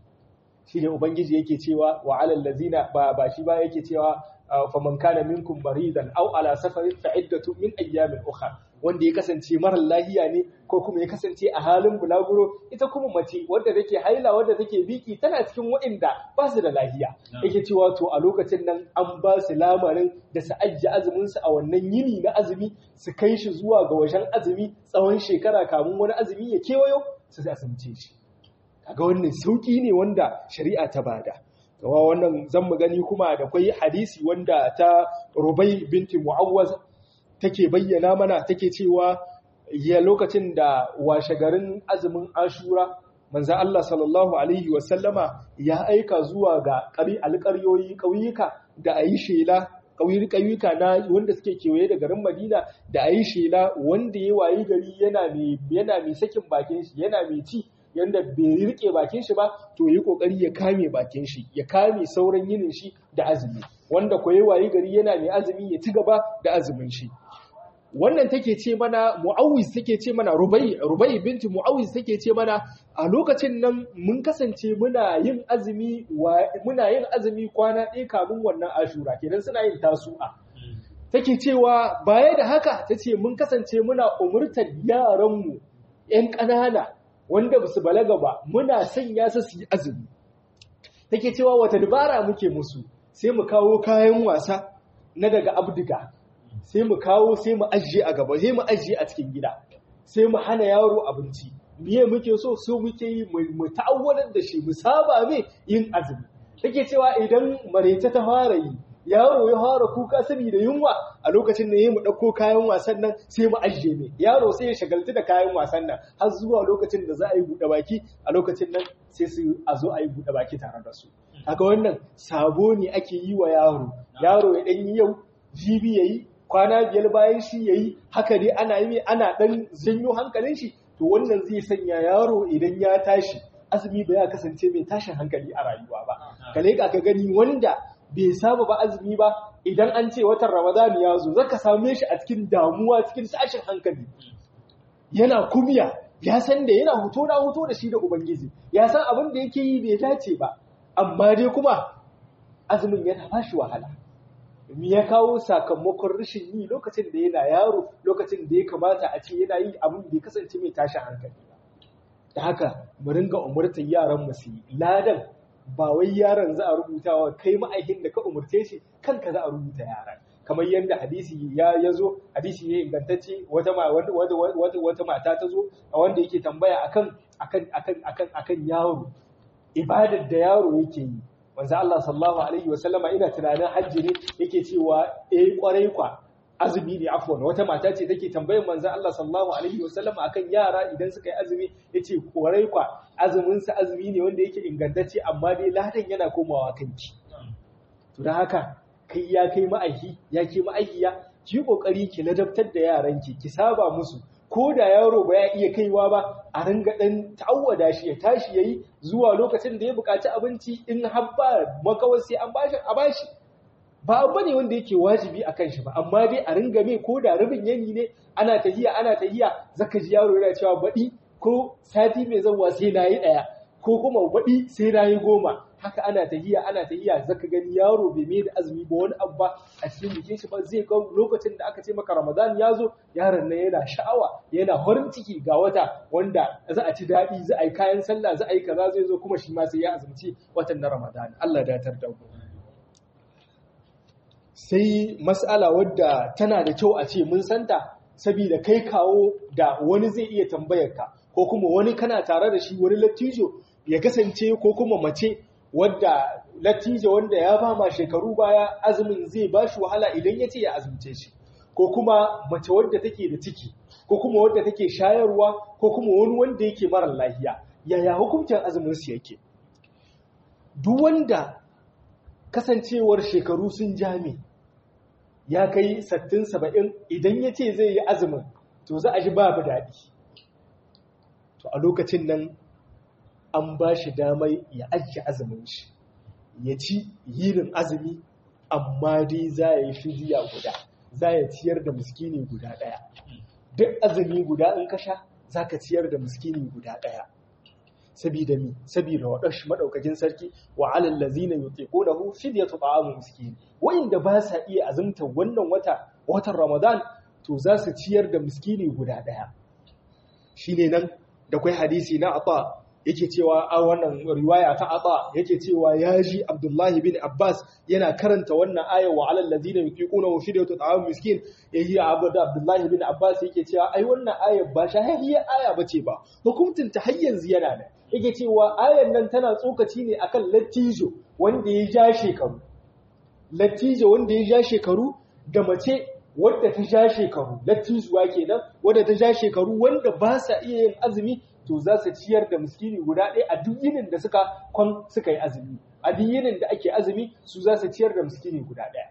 S2: shi ne ubangiji yake cewa wa alal lazina ba ba shi ba yake cewa faman kana minkum maridan aw ala safarin fa iddatu min ayyamin ukhra wanda ya kasance marar lahiya ne ko kuma ya kasance a halin bulaguro ita kuma mace wadda take haila wadda take biki tana cikin waɗanda ba su da lahiya yake cewa to a lokacin nan an ba su lamarin da su ajiye azumin su a wannan yini na azumi su kai shi zuwa ga wajen azumi tsawon shekara kamun wani azumi ya kewayo su asumce shi kaga wannan sauki ne wanda shari'a ta bada kawa wannan zan mu gani kuma da kwai hadisi wanda ta Rubai binti Mu'awwaz take bayyana mana take cewa ya lokacin da washe garin azumin Ashura manzo Allah sallallahu alaihi wasallama ya aika zuwa ga ƙari alƙaryoyi ƙauyuka da ayi shela ƙauyuka na wanda suke kewaye da garin Madina da ayi shela wanda ya wayi gari yana mai yana mai sakin bakin shi yana mai ci yanda bai rike bakin shi ba to yi kokari ya kame bakin shi ya kame sauran yinin shi da azumi wanda ko yayi wayi gari yana mai azumi ya ci gaba da azumin shi wannan take ce mana mu'awiz take ce mana rubai rubai binti mu'awiz take ce mana a lokacin nan mun kasance muna yin azumi muna yin azumi kwana ɗaya kamun wannan ashura kenan suna yin tasu'a take cewa baya da haka tace mun kasance muna umurtar yaranmu ƴan ƙanana wanda ba su balaga ba muna sanya su su yi azumi take cewa wata dabara muke musu sai mu kawo kayan wasa na daga abdiga sai mu kawo sai mu ajiye a gaba sai mu ajiye a cikin gida sai mu hana yaro abinci miye muke so so muke yi mu ta'awwalar da shi mu saba mai yin azumi take cewa idan marece ta fara yi yaro ya fara kuka saboda yunwa a lokacin da mu ɗauko kayan wasan nan sai mu ajiye mai yaro sai ya shagaltu da kayan wasan nan har zuwa lokacin da za a yi buɗe baki a lokacin nan sai su a zo a yi buɗe baki tare da su haka wannan sabo ne ake yi wa yaro yaro ya ɗan yi yau jibi ya yi kwana biyar bayan shi ya yi haka dai ana yi ana ɗan janyo hankalin shi to wannan zai sanya yaro idan ya tashi azumi ba ya kasance mai tashin hankali a rayuwa ba ka leƙa ka gani wanda bai saba ba azumi ba idan an ce watan ramadan ya zo zaka same shi a cikin damuwa cikin tashin hankali yana kumya ya san da yana huto na huto da shi da ubangiji ya san abin da yake yi bai dace ba amma dai kuma azumin yana bashi wahala me ya kawo sakamakon rashin yi lokacin da yana yaro lokacin da ya kamata a ce yana yi abin da ya kasance mai tashin hankali ba da haka mu ringa umurtar yaran mu su yi ladan ba wai yaron za a rubuta wa kai ma'aikin da ka umurce shi kanka za a rubuta yaran kamar yadda hadisi ya ya zo hadisi ne ingantacce wata wata wata mata ta zo a wanda yake tambaya akan akan akan akan akan yaro ibadar da yaro yake yi manzo Allah sallallahu alaihi wa sallama ina tunanin hajji ne yake cewa eh kwarai kwa azumi ne afwan wata mata ce take tambayar manzo Allah sallallahu alaihi wa sallama akan yara idan suka yi azumi yace kwarai kwa azumin sa azumi ne wanda yake ingantacce amma dai ladan yana komawa kanki to dan haka kai ya kai ma'aiki ya ke ma'aikiya ki kokari ki ladabtar da yaranki ki saba musu ko da yaro ba ya iya kaiwa ba a ringa ɗan ta'awwada shi ya tashi ya yi zuwa lokacin da ya buƙaci abinci in habba makawar sai an bashi a bashi ba abu ne wanda yake wajibi a kan shi ba amma dai a ringa mai ko da rabin yanyi ne ana tahiya ana tahiya zaka ji yaro yana cewa baɗi ko sati mai zanwa sai na yi ɗaya ko kuma baɗi sai na yi goma haka ana tahiya ana tahiya zaka gani yaro bai mai da azumi ba wani abu ba a cikin jikin shi ba zai ga lokacin da aka ce maka Ramadan ya zo yaron nan yana sha'awa yana farin ciki ga wata wanda za a ci daɗi za a yi kayan sallah za a yi kaza zai zo kuma shi ma sai ya azumci watan na Ramadan Allah datar da ku sai mas'ala wadda tana da kyau a ce mun santa saboda kai kawo da wani zai iya tambayar ka ko kuma wani kana tare da shi wani lattijo ya kasance ko kuma mace wadda lattijo wanda ya ba ma shekaru baya azumin zai ba shi wahala idan ya ce ya azumce shi ko kuma mace wadda take da ciki ko kuma wadda take shayarwa ko kuma wani wanda yake mara lafiya yaya hukuncin azumin su yake duk wanda kasancewar shekaru sun jami ya kai 60-70 idan ya ce zai yi azumin to za a ji babu daɗi to a lokacin nan an ba shi damar ya ajiye azumin shi ya ci yinin azumi amma dai za ya yi fidiya guda za ya ciyar da miskini guda ɗaya duk azumi guda in ka sha za ka ciyar da miskini guda ɗaya sabida mi sabida waɗansu maɗaukakin sarki wa alal lazina yutiqunahu fidyatu ta'amu miskin wa'inda ba sa iya azumta wannan wata watan Ramadan to za su ciyar da miskini guda ɗaya shine nan da kai hadisi na Ata yake cewa a wannan riwaya ta Ata yake cewa ya ji Abdullahi bin Abbas yana karanta wannan aya wa alal ladina yuqiquna fidyatu ta'am miskin yayi abu da Abdullahi bin Abbas yake cewa ai wannan aya ba shahihiyar aya bace ba hukuncin ta har yanzu yana da yake cewa ayan nan tana tsokaci ne akan lattijo wanda ya ja shekaru lattijo wanda ya ja shekaru da mace wadda ta ja shekaru lattijuwa kenan wadda ta ja shekaru wanda ba sa iya yin azumi to za su ciyar da miskini guda ɗaya a duk yinin da suka kwan suka yi azumi a duk yinin da ake azumi su za su ciyar da miskini guda ɗaya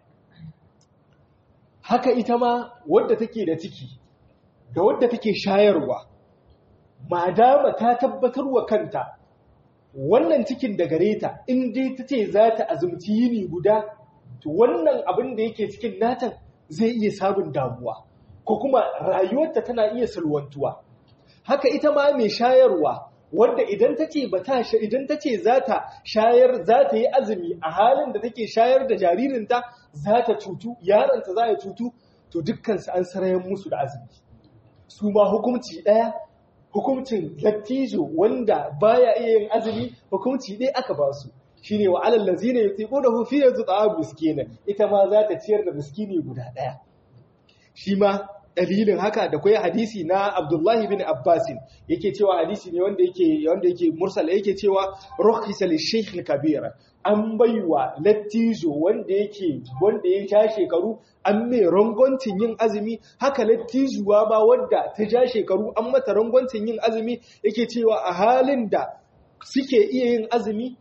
S2: haka ita ma wadda take da ciki da wadda take shayarwa madama ta tabbatar wa kanta wannan cikin da gare ta in dai ta ce za ta azumci yini guda to wannan abin da yake cikin natan zai iya sabon damuwa ko kuma rayuwarta tana iya salwantuwa haka ita ma mai shayarwa wanda idan ta ce bata idan ta ce za ta shayar za ta yi azumi a halin da take shayar da jaririnta za ta cutu yaronta za ya cutu to dukkansu an sarayen musu da azumi su ma hukunci ɗaya hukuncin lattijo wanda baya iya yin azumi hukunci ɗaya aka ba su shine wa alal lazina yutiqunahu fi yut'a miskina ita ma za ta ciyar da miskini guda ɗaya shi ma dalilin haka da kai hadisi na Abdullahi bin Abbas yake cewa hadisi ne wanda yake wanda yake mursal yake cewa rukhisa li shaykh kabira an baiwa lattijo wanda yake wanda ya ja shekaru an mai rangoncin yin azumi haka lattijuwa ba wanda ta ja shekaru an mata rangoncin yin azumi yake cewa a halin da suke iya yin azumi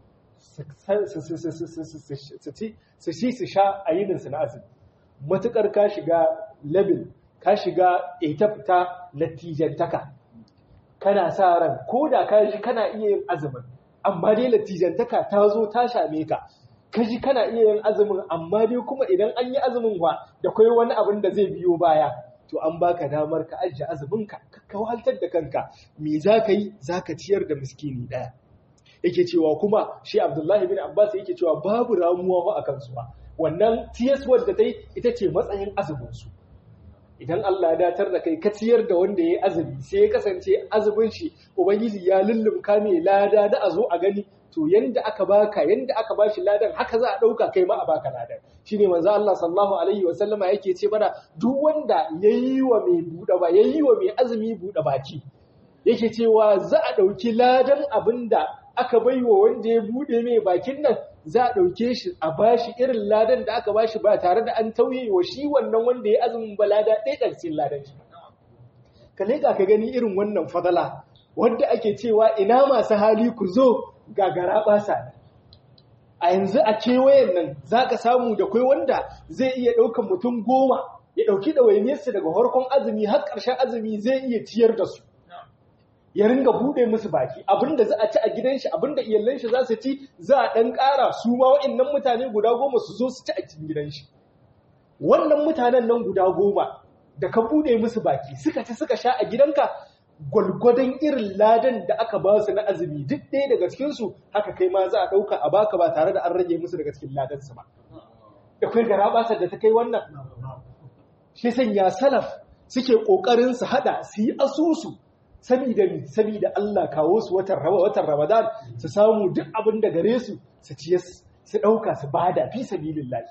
S2: su ci su sha a yininsu na azumi matukar ka shiga level ka shiga etap ta latijantaka kana sa ran ko da ka ji kana iya yin azumin amma dai latijantaka ta zo ta same ka ka ji kana iya yin azumin amma dai kuma idan an yi azumin wa da kai wani abin da zai biyo baya to an baka damar ka ajiye azumin ka ka wahaltar da kanka me za ka yi za ka ciyar da miskini ɗaya yake cewa kuma shi abdullahi bin abbas yake cewa babu ramuwa a kansu ba wannan tiyaswar da ta yi ita ce matsayin azuminsu idan Allah ya datar da kai ka ciyar da wanda ya yi azumi sai ya kasance azumin shi ubangiji ya lullumka mai lada da a zo a gani to yanda aka baka yanda aka bashi ladan haka za a dauka kai ma a baka ladan shine manzo Allah sallallahu alaihi wa sallama yake ce mana duk wanda yayi wa mai buɗe ba yayi wa mai azumi buɗe baki yake cewa za a dauki ladan abinda aka baiwa wanda ya bude mai bakin nan za a ɗauke shi a bashi irin ladan da aka bashi ba tare da an tauye wa shi wannan wanda ya azumin ba lada ɗaya ƙarshen ladan shi. Ka leƙa ka gani irin wannan fadala wanda ake cewa ina masu hali ku zo gagara ɓasa. A yanzu a kewayen nan za ka samu da kai wanda zai iya ɗaukan mutum goma ya ɗauki ɗawainiyarsu daga farkon azumi har ƙarshen azumi zai iya ciyar da su. ya ringa bude musu baki abinda za a ci a gidan shi abinda iyalan shi za su ci za a dan ƙara su ma wa'annan mutane guda goma su zo su ci a cikin gidan shi wannan mutanen nan guda goma da ka bude musu baki suka ci suka sha a gidanka gwalgwadon irin ladan da aka ba su na azumi duk ɗaya daga cikinsu haka kai ma za a ɗauka a baka ba tare da an rage musu daga cikin ladansu ba da kai gara basar da ta kai wannan shi sanya salaf suke ƙoƙarin su haɗa su yi asusu sabida mi sabida Allah kawo su watan watan Ramadan su samu duk abin da gare su su ciye su ɗauka su bada fi sabilillahi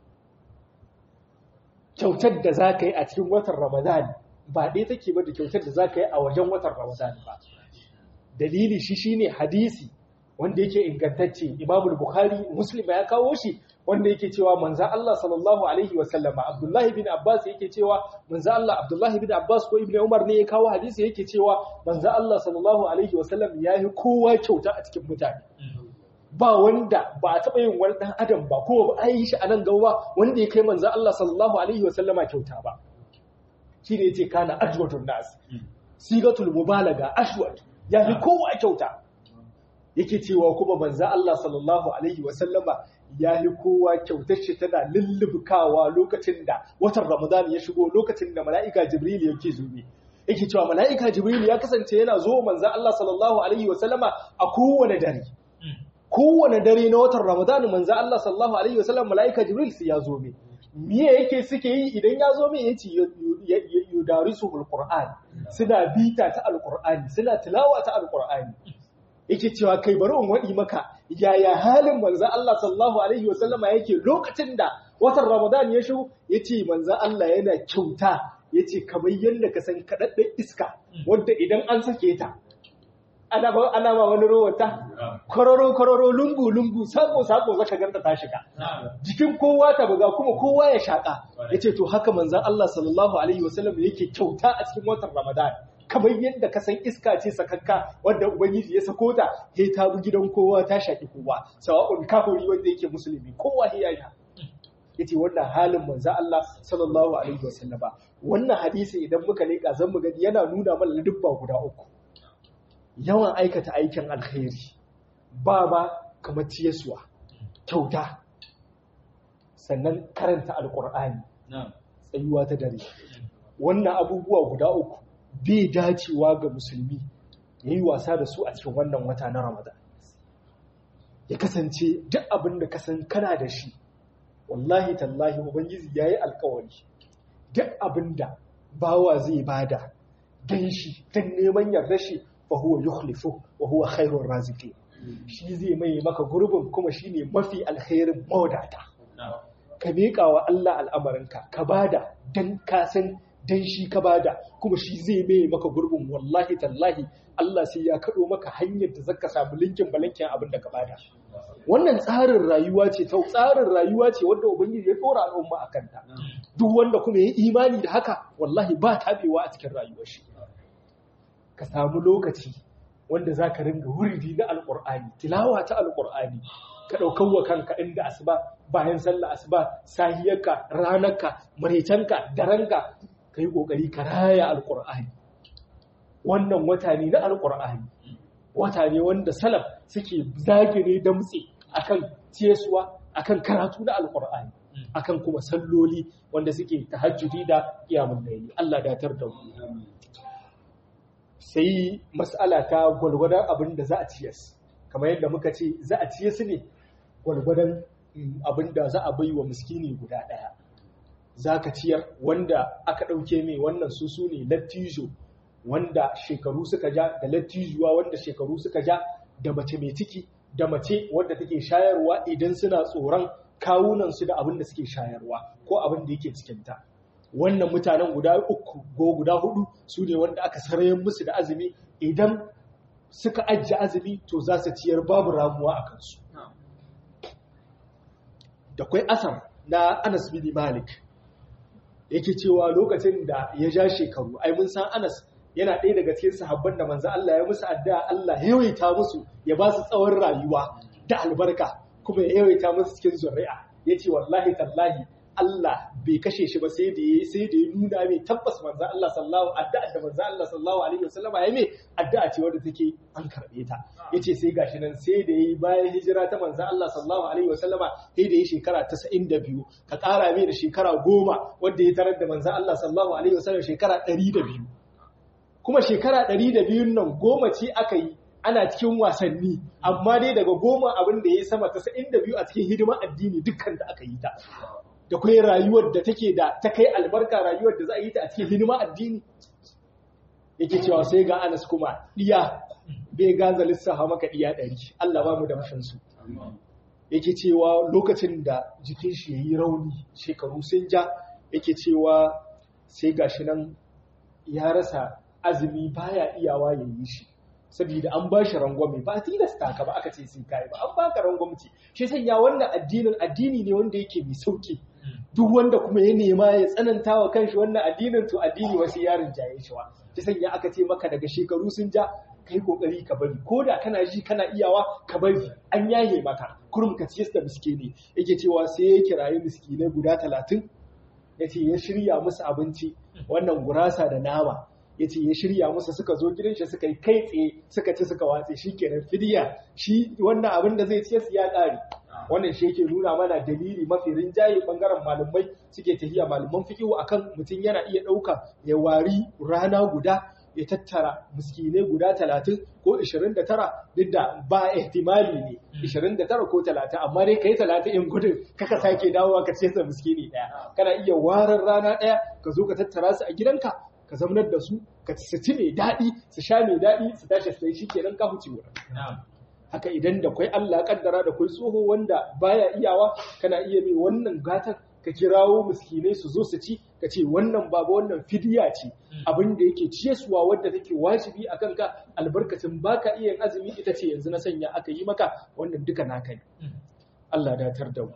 S2: kyautar da za ka yi a cikin watan Ramadan ba ɗaya take ba da kyautar da za ka yi a wajen watan Ramadan ba. Dalili shi shi ne hadisi wanda yake ingantacce Imam Bukhari Muslim ya kawo shi wanda yake cewa manzan Allah sallallahu alaihi wa sallama Abdullahi bin Abbas yake cewa manzan Allah Abdullahi bin Abbas ko Ibn Umar ne ya kawo hadisi yake cewa manzan Allah sallallahu alaihi wa sallam ya yi kowa kyauta a cikin mutane. ba wanda ba a taɓa yin wani ɗan adam ba ko ba a yi shi a nan gaba wanda ya kai manzan Allah sallallahu alaihi wasallama kyauta ba shi ne ce kana ajwatun nas sigatul mubalaga ashwat ya fi kowa kyauta yake cewa kuma manzan Allah sallallahu alaihi wasallama ya fi kowa kyautar shi tana lullubkawa lokacin da watan ramadan ya shigo lokacin da mala'ika jibril yake zuwa yake cewa mala'ika jibril ya kasance yana zo manzan Allah sallallahu alaihi wasallama a kowane dare kowane dare na watan Ramadan manzo Allah sallallahu alaihi wasallam malaika Jibril sai ya zo me miye yake suke yi idan ya zo me yace yudarisu alquran suna bita ta alqurani suna tilawa ta alqurani yake cewa kai bari in wadi maka yaya halin manzo Allah sallallahu alaihi wasallama yake lokacin da watan Ramadan ya shigo yace manzo Allah yana kyauta yace kamar yadda ka san kadaddan iska wanda idan an sake ta ana ba ana ba wani rowata kororo kororo lungu lungu sako sako zaka ganta ta shiga jikin kowa ta buga kuma kowa ya shaka yace to haka manzon Allah sallallahu alaihi wasallam yake kyauta a cikin watan Ramadan kamar yadda ka san iska ce sakakka wanda ubangiji ya sako ta sai ta bi gidan kowa ta shaki kowa sawa'un kafiri wanda yake musulmi kowa ya yi yace wannan halin manzon Allah sallallahu alaihi wasallama wannan hadisi idan muka leka zan mu gani yana nuna mana dubba guda uku yawan aikata aikin alkhairi ba ba kamar ciyaswa kyauta sannan karanta alkur'ani tsayuwa ta dare wannan abubuwa guda uku bai dacewa ga musulmi ya yi wasa da su a cikin wannan wata na ramadan ya kasance duk abin da kasan kana da shi wallahi tallahi ubangiji ya yi alkawari duk abin da bawa zai bada don shi don neman yarda shi fahuwa yukhlifu wa huwa khairur raziki shi zai mai maka gurbin kuma shine mafi alkhairin mawadata ka miƙa wa Allah al'amarinka ka bada dan ka san dan shi ka bada kuma shi zai mai maka gurbin wallahi tallahi Allah sai ya kaɗo maka hanyar da zaka samu linkin balankin abin da ka bada wannan tsarin rayuwa ce ta tsarin rayuwa ce wanda ubangiji ya dora al'umma akan ta duk wanda kuma ya imani da haka wallahi ba tabewa a cikin rayuwar shi ka samu lokaci wanda za ka ringa wuridi na alƙur'ani tilawa ta alƙur'ani ka ɗaukar wa kanka inda asuba bayan sallah asuba sahiyarka ranarka maraicanka daranka ka yi ƙoƙari ka raya alƙur'ani wannan wata ne na alƙur'ani wata ne wanda salaf suke zagire damtse akan ciyaswa akan karatu na alƙur'ani akan kuma salloli wanda suke tahajjudi da kiyamun laili Allah datar da mu sai mas'ala ta gwalgwadon abin da za a ciyas kamar yadda muka ce za a ciye su ne gwalgwadon abin da za a bai wa miskini guda ɗaya za ka ciyar wanda aka ɗauke mai wannan su su ne lattijo wanda shekaru suka ja da lattijuwa wanda shekaru suka ja da mace mai ciki da mace wadda take shayarwa idan suna tsoron kawunansu da abin da suke shayarwa ko abin da yake cikinta wannan mutanen guda uku ko guda hudu su ne wanda aka sarayen musu da azumi idan suka ajiye azumi to za su ciyar babu ramuwa a kansu da kwai asar na anas bin malik yake cewa lokacin da ya ja shekaru ai mun san anas yana ɗaya daga cikin sahabban da manzo Allah ya musu addu'a Allah ya yawaita musu ya ba su tsawon rayuwa da albarka kuma ya yawaita musu cikin zuri'a yace wallahi tallahi Allah bai kashe shi ba sai da ya sai da ya nuna mai tabbas manzo Allah sallallahu addu'a da manzo Allah sallallahu alaihi wasallama ya mai addu'a ce wadda take an karbe ta yace sai gashi nan sai da yayi bayan hijira ta manzo Allah sallallahu alaihi wasallama sai da yayi shekara 92 ka ƙara mai da shekara 10 wanda ya tarar da manzo Allah sallallahu alaihi wasallam shekara 102 kuma shekara ɗari da biyun nan goma ce aka yi ana cikin wasanni amma dai daga goma abin da ya yi sama tasa'in da biyu a cikin hidimar addini dukkan da aka yi ta da kai rayuwar da take da ta kai albarka rayuwar da za a yi ta a cikin hidimar addini yake cewa sai ga anas kuma ɗiya bai gaza lissafa maka ɗiya ɗari Allah ba mu da mashansu yake cewa lokacin da jikin shi ya yi rauni shekaru sun ja yake cewa sai gashi nan ya rasa azumi baya iyawa ya yi shi saboda an ba shi rangwame ba tilasta ka ba aka ce sai kai ba an baka rangwamci shi sanya wannan addinin addini ne wanda yake mai sauki duk wanda kuma ya nema ya tsananta wa kanshi wannan addinin to addini wasu yarin jaye shi wa shi sanya aka ce maka daga shekaru sun ja kai kokari ka bari ko da kana ji kana iyawa ka bari an yaye maka kurum ka ciyar da miskini yake cewa sai ya kirayi miskinai guda talatin ya ce ya shirya musu abinci wannan gurasa da nama ya ce ya shirya musu suka zo gidan shi suka yi kai tsaye suka ci suka watse shi kenan fidiya shi wannan abin da zai ce su ya ƙare wannan shi yake nuna mana dalili mafi rinjaye bangaren malamai suke tafiya malaman fikihu akan mutum yana iya ɗauka ya wari rana guda ya tattara miskinai guda talatin ko ishirin da tara duk da ba ihtimali ne ishirin da tara ko talatin amma dai kai talatin in gudun kaka sake dawowa ka ce sa miskini ɗaya kana iya warar rana ɗaya ka zo ka tattara su a gidanka ka zaunar da su ka su ci mai daɗi su sha mai daɗi su tashi sai shi kenan ka huce wurin haka idan da kwai Allah kaddara da kwai tsoho wanda baya iyawa kana iya mai wannan gatan ka kirawo miskinai su zo su ci ka ce wannan baba wannan fidiya ce abin da yake ciyaswa wadda take wajibi a kanka albarkacin baka iya yin azumi ita ce yanzu na sanya aka yi maka wannan duka naka ne Allah datar da mu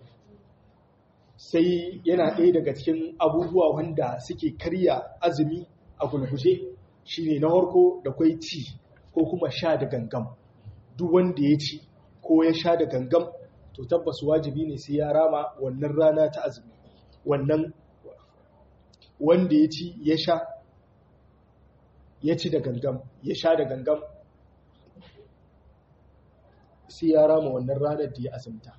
S2: sai yana ɗaya daga cikin abubuwa wanda suke karya azumi a gulguje shine na harko da kwai ci ko kuma sha da gangam duk wanda ya ci ko ya sha da gangam to tabbas wajibi ne sai ya rama wannan rana ta azumi wannan wanda ya ci ya sha ya ci da gangam ya sha da gangam sai ya rama wannan ranar da ya azumta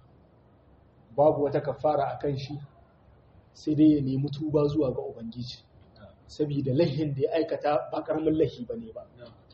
S2: babu wata kafara a kan shi sai dai ya nemi tuba zuwa ga ubangiji saboda lahin da ya aikata ba karamin lahi ba ne ba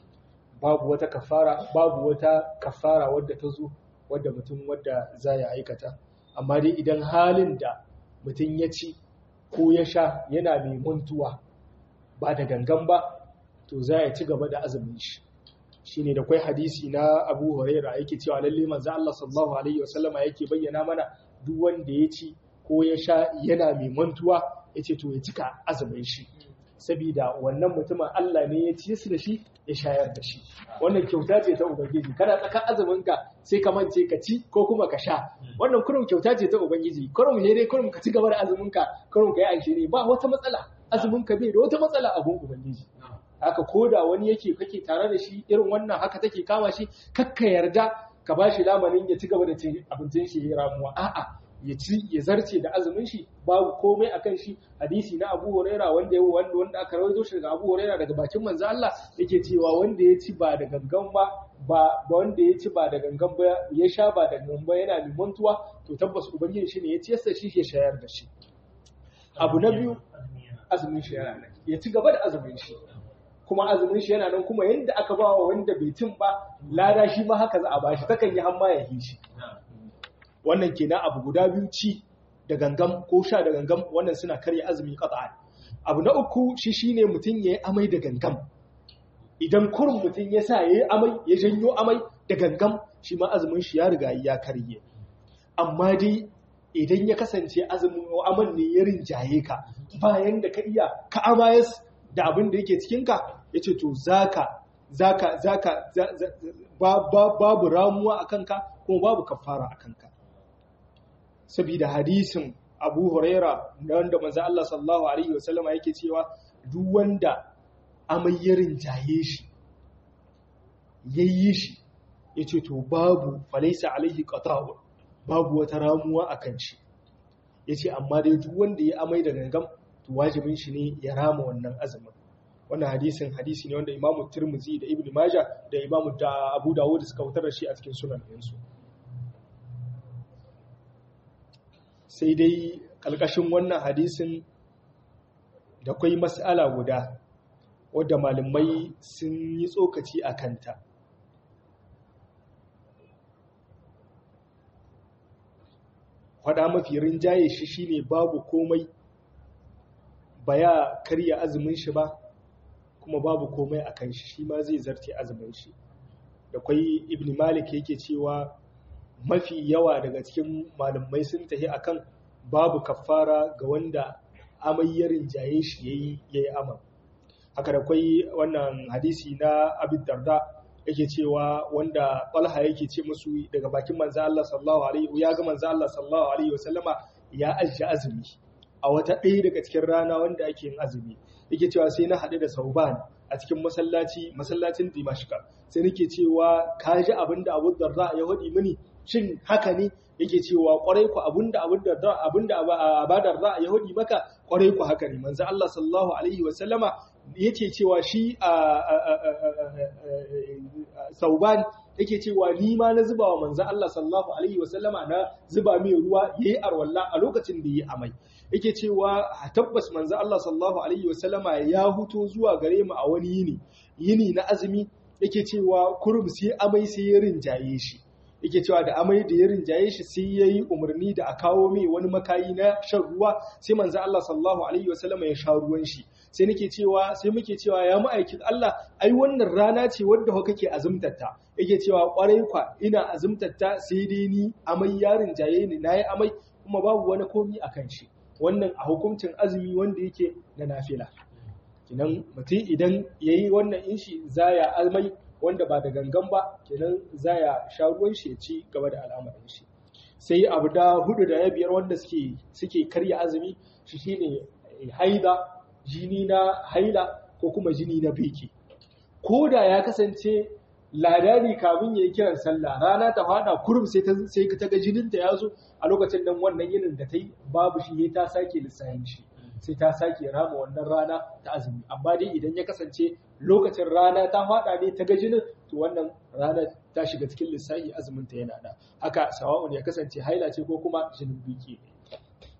S2: babu wata kafara babu wata kafara wadda ta zo wadda mutum wadda za ya aikata amma dai idan halin da mutum ya ci ko ya sha yana mai mantuwa ba da gangan ba to za ya ci gaba da azumin shi shine da kwai hadisi na Abu Hurairah yake cewa lalle manzo Allah sallallahu alaihi wasallama yake bayyana mana duk wanda ya ci ko ya sha yana mai mantuwa yace to ya cika azumin shi saboda wannan mutumin Allah ne ya ci su da shi ya shayar da shi wannan kyauta ce ta ubangiji kana tsaka azumin ka sai ka mance ka ci ko kuma ka sha wannan kurum kyauta ce ta ubangiji kurum ne dai kurum ka ci gaba da azumin ka kurum ka yi aishe ne ba wata matsala azumin ka bai da wata matsala a gun ubangiji haka ko da wani yake kake tare da shi irin wannan haka take kama shi kakka yarda ka ba shi lamanin ya ci gaba da cin abincin shi ya ramuwa a'a ya ci ya zarce da azumin shi babu komai akan shi hadisi na Abu Huraira wanda ya wanda wanda aka rawaito shi daga Abu Huraira daga bakin manzo Allah yake cewa wanda ya ci ba da gangan ba ba wanda ya ci ba da gangan ba ya sha ba da gangan ba yana limantuwa to tabbas ubangiji shi ne ya ci yasa shi ya shayar da shi abu na biyu azumin shi yana nan ya ci gaba da azumin shi kuma azumin shi yana nan kuma yadda aka ba wa wanda bai cin ba lada shi ma haka za a bashi takan yi hamma ya yi shi wannan kenan abu guda biyu ci da gangam ko sha da gangam wannan suna karya azumi qat'an abu na uku shi shine mutum yayi amai da gangam idan kurin mutum ya sa yayi amai ya janyo amai da gangam shi ma azumin shi ya riga ya karye amma dai idan ya kasance azumin aman ne ya rinjaye ka bayan da ka iya ka amayas da abin da yake cikinka ya ce to zaka zaka zaka babu ramuwa a kanka kuma babu kafara a kanka saboda hadisin abu huraira da wanda manzo Allah sallallahu alaihi wasallama yake cewa duk wanda amayyarin jaye shi yayi shi yace to babu falaisa alaihi qata'u babu wata ramuwa akan shi yace amma dai duk wanda ya amai da gangam to wajibin shi ne ya rama wannan azumin wannan hadisin hadisi ne wanda imamu tirmizi da ibn majah da imamu da abu dawud suka wutar da shi a cikin sunan ɗinsu sai dai ƙalƙashin wannan hadisin da kwai mas'ala guda wadda malamai sun yi tsokaci a kanta faɗa mafi rinjaye shi shine babu komai ba ya karya azumin shi ba kuma babu komai a kan shi shi ma zai zarce azumin shi da kwai ibn malik yake cewa mafi yawa daga cikin malamai sun tafi akan babu kafara ga wanda amai ya rinjaye shi yayi yayi aman haka da kwai wannan hadisi na abin darda yake cewa wanda talha yake ce musu daga bakin manzo Allah sallallahu alaihi ya ga manzo Allah sallallahu alaihi wasallama ya ajja azumi a wata ɗaya daga cikin rana wanda ake yin azumi yake cewa sai na haɗu da sauban a cikin masallaci masallacin dimashka sai nake cewa ka ji abin da abu darda ya haɗi mini shin haka ne yake cewa kwarai ku abin da abin da abin da abadar da ya haɗi maka kwarai ku haka ne manzo Allah sallallahu alaihi wa sallama yace cewa shi sauban yake cewa ni ma na zuba wa manzo Allah sallallahu alaihi wa sallama na zuba mai ruwa yayi arwalla a lokacin da yayi amai yake cewa tabbas manzo Allah sallallahu alaihi wasallama ya huto zuwa gare mu a wani yini yini na azumi yake cewa kurum sai amai sai ya rinjaye shi yake cewa da amai da ya rinjaye shi sai yayi umarni da a kawo mai wani makayi na shan ruwa sai manzo Allah sallallahu alaihi wasallama ya sha ruwan shi sai nake cewa sai muke cewa ya ma'aikin Allah ai wannan rana ce wadda ho kake azumtarta yake cewa kwarai kwa ina azumtarta sai dai ni amai ya rinjaye ni nayi amai kuma babu wani komi akan shi wannan a hukuncin azumi wanda yake na nafila kinan mutum idan ya yi wannan inshi zaya almai wanda ba da gangan ba kinan zaya sha ruwan shi ya ci gaba da al'amarin shi sai abu da hudu da ya biyar wanda suke suke karya azumi shi shine haida jini na haila ko kuma jini na biki ko da ya kasance ladani kamin ya yi kiran sallah rana ta fada kurum sai ta sai ta ga jinin ta yazo a lokacin nan wannan yinin da ta yi babu shi ta sake lissafin shi sai ta sake rama wannan rana ta azumi amma dai idan ya kasance lokacin rana ta fada ne ta ga jinin to wannan rana ta shiga cikin lissafi azumin ta yana da haka sawa'un ya kasance haila ce ko kuma jinin biki ne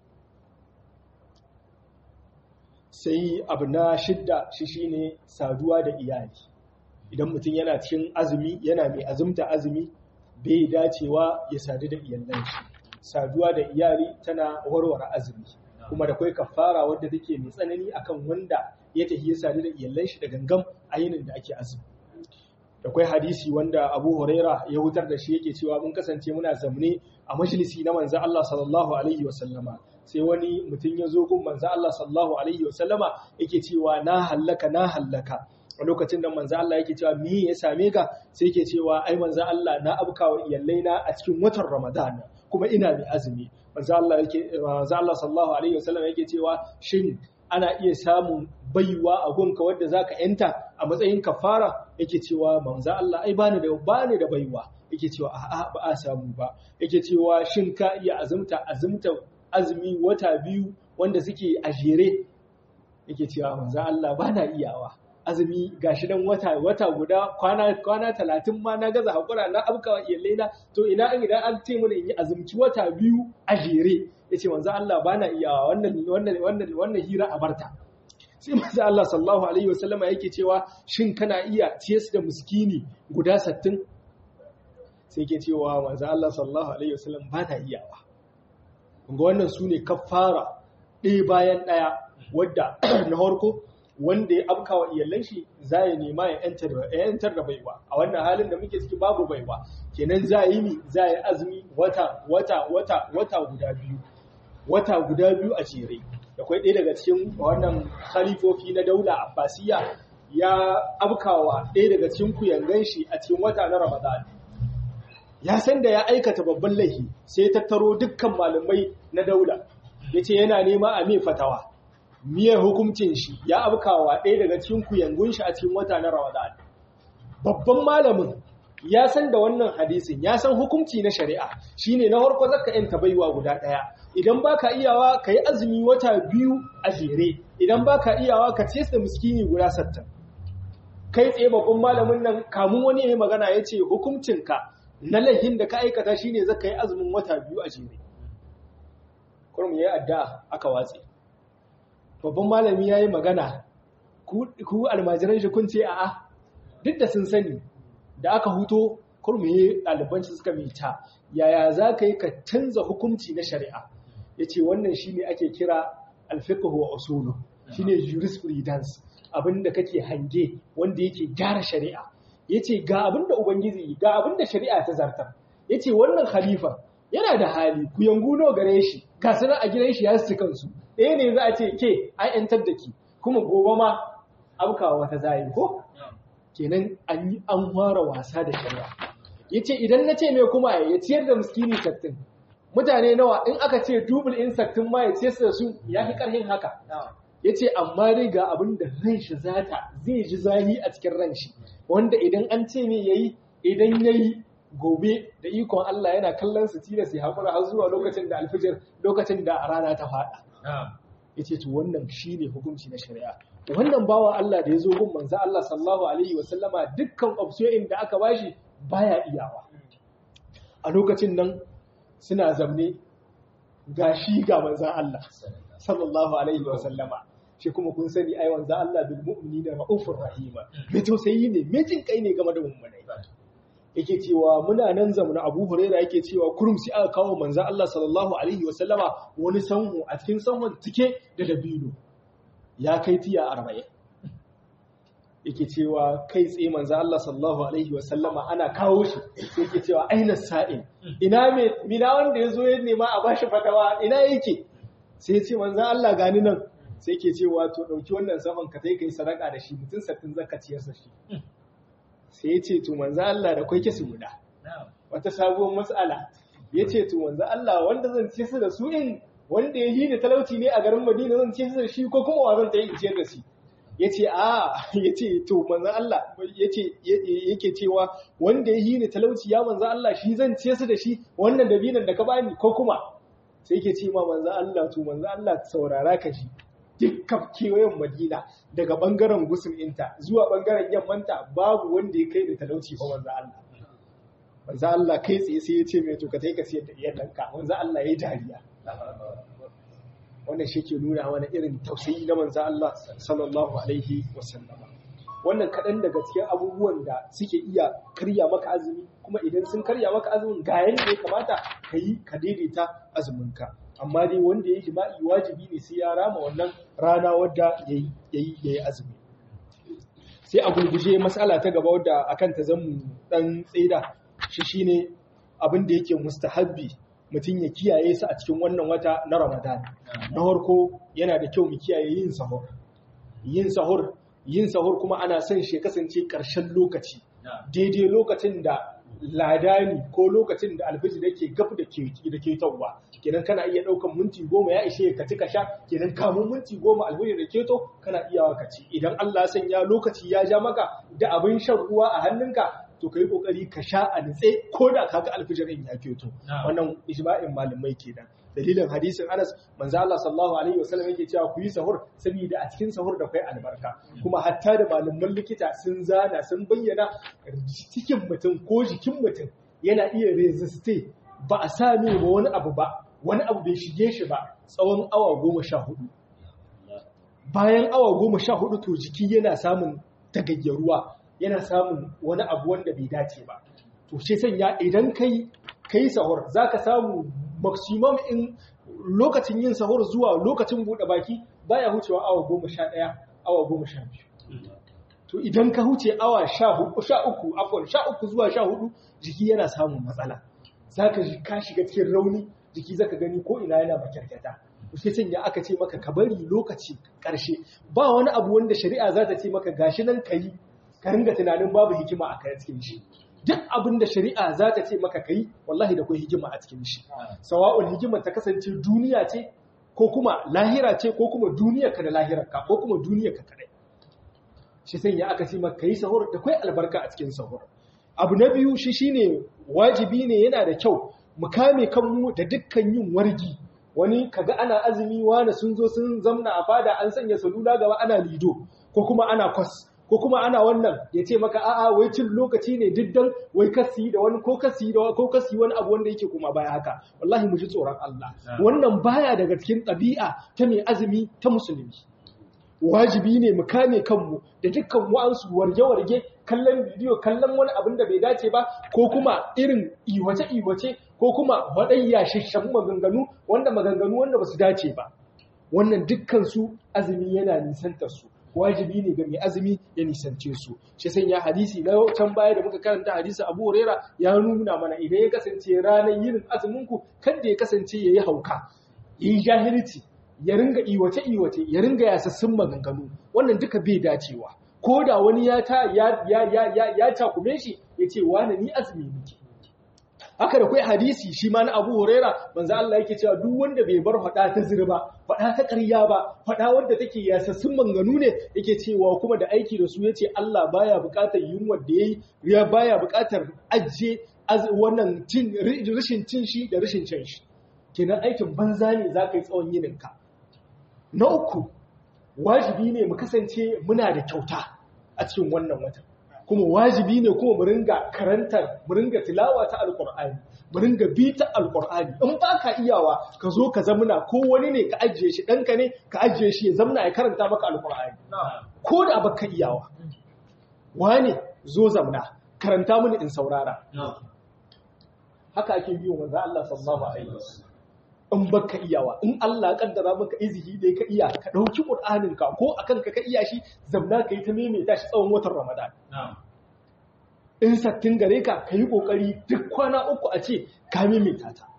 S2: sai abu na shidda shi shine saduwa da iyali idan mutum yana cikin azumi yana mai azumta azumi bai dacewa ya sadu da iyalan shi saduwa da iyali tana warware azumi kuma da kai kafara wadda take mai tsanani akan wanda ya tafi ya sadu da iyalan shi da gangam a yinin da ake azumi da kai hadisi wanda Abu Huraira ya hutar da shi yake cewa mun kasance muna zamne a majalisi na manzo Allah sallallahu alaihi wa sallama sai wani mutum ya zo gun manzo Allah sallallahu alaihi wa sallama yake cewa na hallaka na hallaka a lokacin da manzo Allah yake cewa me ya same ka sai yake cewa ai manzo Allah na abkawa iyallai na a cikin watan Ramadan kuma ina mai azumi manzo Allah yake manzo Allah sallallahu alaihi wasallam yake cewa shin ana iya samun baiwa a gunka wadda zaka yanta a matsayin kafara yake cewa manzo Allah ai bani da bani da baiwa yake cewa a'a ba a samu ba yake cewa shin ka iya azumta azumta azumi wata biyu wanda suke a jere yake cewa manzo Allah bana iyawa azumi gashi dan wata wata guda kwana kwana 30 ma na gaza hakura na abkawa iyalai na to ina an idan an ce mana in yi azumci wata biyu a jere yace manzo Allah bana iyawa wannan wannan wannan wannan hira a barta sai manzo Allah sallallahu alaihi wasallama yake cewa shin kana iya ciyas da miskini guda 60 sai yake cewa manzo Allah sallallahu alaihi wasallam bana iyawa kunga wannan sune kafara ɗaya bayan ɗaya wadda na farko wanda ya afka wa iyalan shi za ya nema ya yantar da baiwa a wannan halin da muke ciki babu baiwa kenan za yi mi za yi azumi wata wata wata wata guda biyu wata guda biyu a jere da kwai ɗaya daga cikin wannan khalifofi na daula abbasiya ya afkawa ɗaya daga cikin kuyangan shi a cikin wata na ramadan ya san da ya aikata babban laifi sai ya tattaro dukkan malamai na daula ya ce yana nema a mai fatawa miyar hukuncin shi ya abkawa ɗaya daga cikin kuyangun shi a cikin wata na Ramadan. Babban malamin ya san da wannan hadisin, ya san hukunci na shari'a, shine na farko zaka yanta baiwa guda ɗaya. Idan baka iyawa ka yi azumi wata biyu a jere, idan baka iyawa ka ce da miskini guda sattan. Kai tsaye babban malamin nan kamun wani ya yi magana ya ce hukuncinka na laihin da ka aikata shine zaka yi azumin wata biyu a jere. Kurum ya yi addu'a aka watse. babban malami ya yi magana ku almajiran shi kun ce a'a duk da sun sani da aka huto kurmiye ɗaliban shi suka mita yaya za ka yi ka canza hukunci na shari'a ya ce wannan shi ne ake kira alfiqhu wa usulu shi ne jurisprudence abinda kake hange wanda yake gyara shari'a ya ce ga abinda ubangiji ga abinda shari'a ta zartar ya ce wannan khalifa yana da hali ku yanguno gare shi ga sanar a gidan shi ya su kansu ɗaya ne za a ce ke an yantar da ki kuma gobe ma aukawa wata zayi ko kenan an yi an fara wasa da shari'a yace idan na ce mai kuma ya ciyar da miskini sattin mutane nawa in aka ce double in sattin ma ya ciyar da su ya fi karhin haka yace amma dai ga abin da ran shi zata zai ji zahi a cikin ran shi wanda idan an ce mai yayi idan yayi gobe da ikon Allah yana kallon su tilas ya haƙura har zuwa lokacin da alfijir lokacin da rana ta faɗa yace to wannan shine hukunci na shari'a wannan bawa Allah da ya zo gun manzo Allah sallallahu alaihi wa sallama dukkan option da aka bashi baya iyawa a lokacin nan suna zamne gashi ga manzo Allah sallallahu alaihi wa sallama shi kuma kun sani ai manzo Allah bil mu'minina raufur rahima me tausayi ne me jin kai ne game da mummunai yake cewa muna nan zamana Abu Huraira yake cewa kurum sai aka kawo manzo Allah sallallahu alaihi wa sallama wani sanhu a cikin sanhun tike da dabino ya kai tiya 40 yake cewa kai tsaye manzo Allah sallallahu alaihi wa sallama ana kawo shi sai yake cewa aina sa'in ina me mina wanda yazo ya nema a bashi fatawa ina yake sai ya ce manzo Allah gani nan sai yake cewa to dauki wannan safan ka kai kai sadaka da shi mutun sattin zakaciyar sa shi sai ya ce to manzo Allah da kwai kisu guda wata sabuwar mas'ala ya ce to manzo Allah wanda zan ci su da su in wanda ya yi da talauci ne a garin Madina zan ci su da shi ko kuma wa zan ta yi ciyar da shi ya ce a ya ce to manzo Allah ya ce yake cewa wanda ya yi da talauci ya manzo Allah shi zan ci su da shi wannan dabinan da ka bani ko kuma sai yake ce ma manzo Allah to manzo Allah saurara ka ji dukkan kewayen madina daga bangaren gusul inta zuwa bangaren yammanta babu wanda ya kai da talauci ba wanzu Allah wanzu Allah kai tsaye sai ya ce mai to ka ka siyar da iyalanka wanzu Allah ya yi dariya wannan shi ke nuna wani irin tausayi na manzo Allah sallallahu alaihi wasallama wannan kaɗan daga cikin abubuwan da suke iya karya maka azumi kuma idan sun karya maka azumin ga yanda ya kamata ka yi ka daidaita azuminka amma dai wanda ya yi jima'i wajibi ne sai ya rama wannan rana wadda ya yi azumi sai a gurguje matsala ta gaba wadda akan ta zan dan tsaida shi shine abin da yake mustahabbi mutum ya kiyaye su a cikin wannan wata na ramadan na farko yana da kyau mu kiyaye yin sahur yin sahur yin sahur kuma ana son shi kasance ƙarshen lokaci daidai lokacin da ladani ko lokacin da alfijir yake gab da ke da ke tawwa kenan kana iya daukan minti goma ya ishe ka cika sha kenan kamun minti goma alfijir da keto kana iya ka ci idan Allah sanya lokaci ya ja maka da abin shan ruwa a hannunka to kai kokari ka sha a nitse ko da kaga alfijirin ya keto wannan ijma'in malamai kenan dalilin hadisin Anas manzo Allah sallallahu alaihi wasallam yake cewa ku yi sahur saboda a cikin sahur da kai albarka kuma hatta da malaman likita sun zana sun bayyana cikin mutum ko jikin mutum yana iya resiste ba a same ba wani abu ba wani abu bai shige shi ba tsawon awa goma sha hudu bayan awa goma sha hudu to jiki yana samun tagayyaruwa yana samun wani abu wanda bai dace ba to shi sanya idan kai kai sahur zaka samu maximum in lokacin yin sahur zuwa lokacin bude baki baya hucewa awa goma sha ɗaya awa goma sha biyu to idan ka huce awa sha uku afon sha uku zuwa sha hudu jiki yana samun matsala zaka ji ka shiga cikin rauni jiki zaka gani ko ina yana makyarkyata sai sanya aka ce maka ka bari lokaci ƙarshe ba wani abu wanda shari'a za ta ce maka gashi nan ka yi ka ringa tunanin babu hikima a kan cikin shi duk abin da shari'a za ta ce maka kai wallahi da kai hikima a cikin shi sawa'ul hikima ta kasance duniya ce ko kuma lahira ce ko kuma duniyar ka da lahirar ka ko kuma duniyar ka kadai shi sanya aka ce maka kai sahur da kai albarka a cikin sahur abu na biyu shi shine wajibi ne yana da kyau mu kame kanmu da dukkan yin wargi wani kaga ana azumi wani sun zo sun zamna a fada an sanya salula gaba ana lido ko kuma ana kwas ko kuma ana wannan ya ce maka a'a wai cin lokaci ne diddan wai kasi da wani ko kasi da ko kasi wani abu wanda yake kuma baya haka wallahi mu ji tsoron Allah wannan baya daga cikin ɗabi'a ta mai azumi ta musulmi wajibi ne mu kame kanmu da dukkan wa'ansu warge-warge kallon bidiyo kallon wani abin da bai dace ba ko kuma irin iwace-iwace ko kuma waɗayya shishan maganganu wanda maganganu wanda ba su dace ba wannan dukkan su azumi yana nisantar su wajibi ne ga mai azumi ya nisance su shi sanya hadisi na can baya da muka karanta hadisi Abu Huraira ya nuna mana idan ya kasance ranar yin azumin ku kada ya kasance yayi hauka yayi jahilci ya ringa iwace iwace ya ringa yasassun maganganu wannan duka bai dacewa ko da wani ya ta ya ya ya ya takume shi yace wani ni azumi nake haka da kai hadisi shi ma na Abu Huraira manzo Allah yake cewa duk wanda bai bar fada ta zirba fada ta ƙarya ba fada wanda take yasassun manganu ne yake cewa kuma da aiki da su yace Allah baya buƙatar yunwa da yayi ya baya buƙatar ajje wannan cin rashin cin shi da rashin cin shi kenan aikin banza ne zaka yi tsawon yininka na uku wajibi ne mu kasance muna da kyauta a cikin wannan watan kuma wajibi ne kuma mu ringa karantar mu ringa tilawa ta alqur'ani mu ringa bita alqur'ani in ba ka iyawa ka zo ka zamuna ko wani ne ka ajiye shi danka ne ka ajiye shi ya zamuna ya karanta maka alqur'ani ko da baka iyawa wani zo zamna karanta mini in saurara haka ake biyo manzo Allah sallallahu alaihi wasallam in baka iyawa in Allah kaddara maka izihi dai ka iya ka dauki Qur'anin ka ko akan ka ka iya shi zamna ka yi ta maimaita shi tsawon watan Ramadan in sattin gare ka ka yi kokari duk kwana uku a ce ka maimaita ta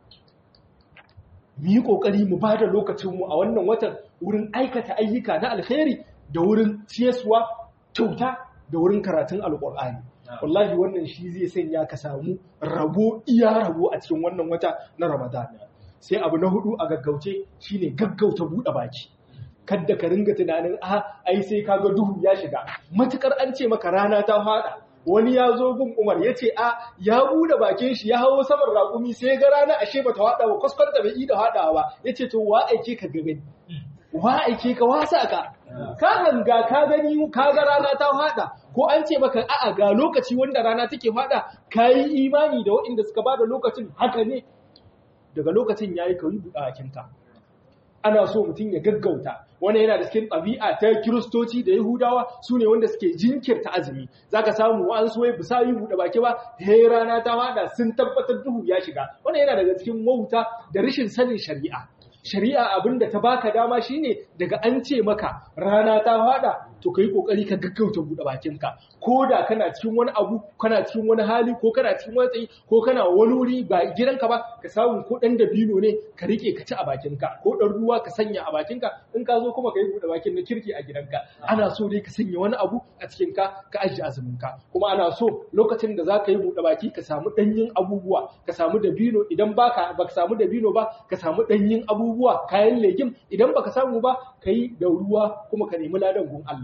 S2: mu yi kokari mu bada lokacin mu a wannan watan wurin aikata ayyuka na alkhairi da wurin ciyaswa kyauta da wurin karatun alqur'ani wallahi wannan shi zai sanya ka samu rabo iya rabo a cikin wannan wata na Ramadan sai abu na hudu a gaggauce shine gaggauta buɗe baki kadda ka ringa tunanin a ai sai kaga duhu ya shiga matukar an ce maka rana ta fada wani ya zo gun Umar ya ce a ya buɗe bakin shi ya hawo saman raƙumi sai ga rana ashe bata hada ba kuskurta bai ida hadawa ba yace to wa aike ka ga gani wa aike ka wasa ka ka hanga ka gani ka ga rana ta fada ko an ce maka a'a ga lokaci wanda rana take fada kayi imani da waɗanda suka bada lokacin haka ne daga lokacin ya yi kawai buɗakinka ana so mutum ya gaggauta wani yana da cikin ɗabi'a ta kiristoci da yahudawa su ne wanda suke jinkirta azumi za ka samu wa'an su wai bisa yi buɗe baki ba he rana ta haɗa sun tabbatar duhu ya shiga wani yana daga cikin wauta da rashin sanin shari'a shari'a abin da ta baka dama shine daga an ce maka rana ta haɗa to ka yi ƙoƙari ka gaggauta buɗe bakinka ko da kana cikin wani abu kana cikin wani hali ko kana cikin wani tsayi ko kana wani wuri ba gidanka ba ka samu ko ɗan dabino ne ka riƙe ka ci a bakinka ko ɗan ruwa ka sanya a bakinka in ka zo kuma ka yi buɗe bakin na kirki a gidanka ana so dai ka sanya wani abu a cikinka ka ajiye azuminka kuma ana so lokacin da za ka yi buɗe baki ka samu ɗanyen abubuwa ka samu dabino idan ba ka samu dabino ba ka samu ɗanyen abubuwa kayan legim idan baka samu ba ka yi da ruwa kuma ka nemi ladan gun Allah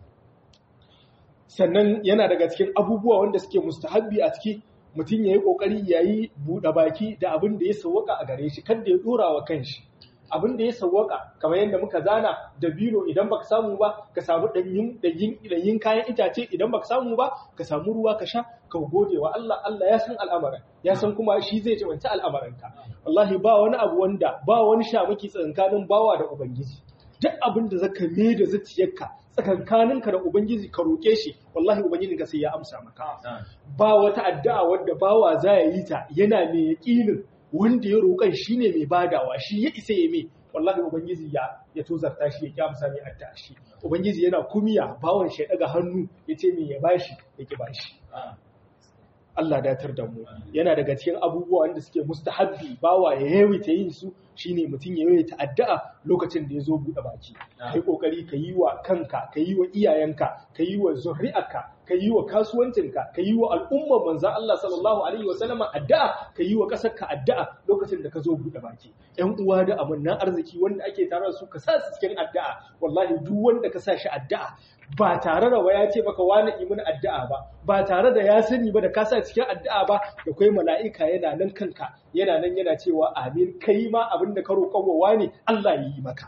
S2: sannan yana daga cikin abubuwa wanda suke mustahabbi a ciki mutum ya yi ƙoƙari ya yi buɗe baki da abin da ya sawwaka a gare shi kan da ya ɗora wa kanshi abin da ya sawwaka kamar yadda muka zana da biro idan baka samu ba ka samu ɗanyin kayan itace idan baka samu ba ka samu ruwa ka sha ka gode wa Allah Allah ya san al'amarin ya san kuma shi zai jawanta al'amarinka wallahi ba wani abu wanda ba wani shamaki tsakanin bawa da ubangiji duk abin da zaka me da zuciyarka tsakankaninka da ubangiji ka roke shi wallahi ubangiji ka sai ya amsa maka ba wata addu'a wadda bawa za ya yi ta yana mai yaƙinin wanda ya roƙan shine mai badawa shi ya isa ya mai wallahi ubangiji ya ya tozarta shi ya ki amsa mai addu'a shi ubangiji yana kumiya bawan shi ya daga hannu ya ce mai ya bashi ya ki bashi Allah datar da mu yana daga cikin abubuwa wanda suke mustahabbi bawa ya yawaita yin su shine mutum ya yawaita addu'a lokacin da ya zo buɗe baki kai kokari ka yi wa kanka ka yi wa iyayenka ka yi wa zuri'arka ka yi wa kasuwancinka ka yi wa al'ummar manzo Allah sallallahu alaihi wa sallama addu'a ka yi wa ƙasarka addu'a lokacin da ka zo buɗe baki ƴan uwa da amannan arziki wanda ake tare da su ka sa su cikin addu'a wallahi duk wanda ka sa shi addu'a ba tare da waya ce maka wani imin addu'a ba ba tare da ya sani ba da ka sa cikin addu'a ba da kai mala'ika yana nan kanka yana nan yana cewa amin kai ma abin da ka roƙon wa wani Allah ya yi maka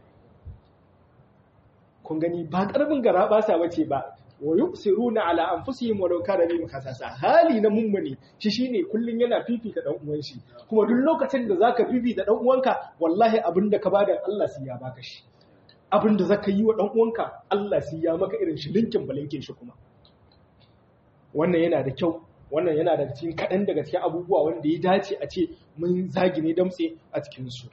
S2: kun gani ba ƙarfin gara ba sa bace ba wa yusiruna ala anfusihim walau kana bihim khasasa hali na mummuni shi shine kullun yana fifita dan uwan shi kuma duk lokacin da zaka fifita dan uwanka wallahi abin da ka bada Allah sai ya baka shi abin da zaka yi wa dan uwanka Allah sai ya maka irin shi linkin balinkin shi kuma wannan yana da kyau wannan yana daga cikin kaɗan daga cikin abubuwa wanda ya dace a ce mun zagine damtse a cikinsu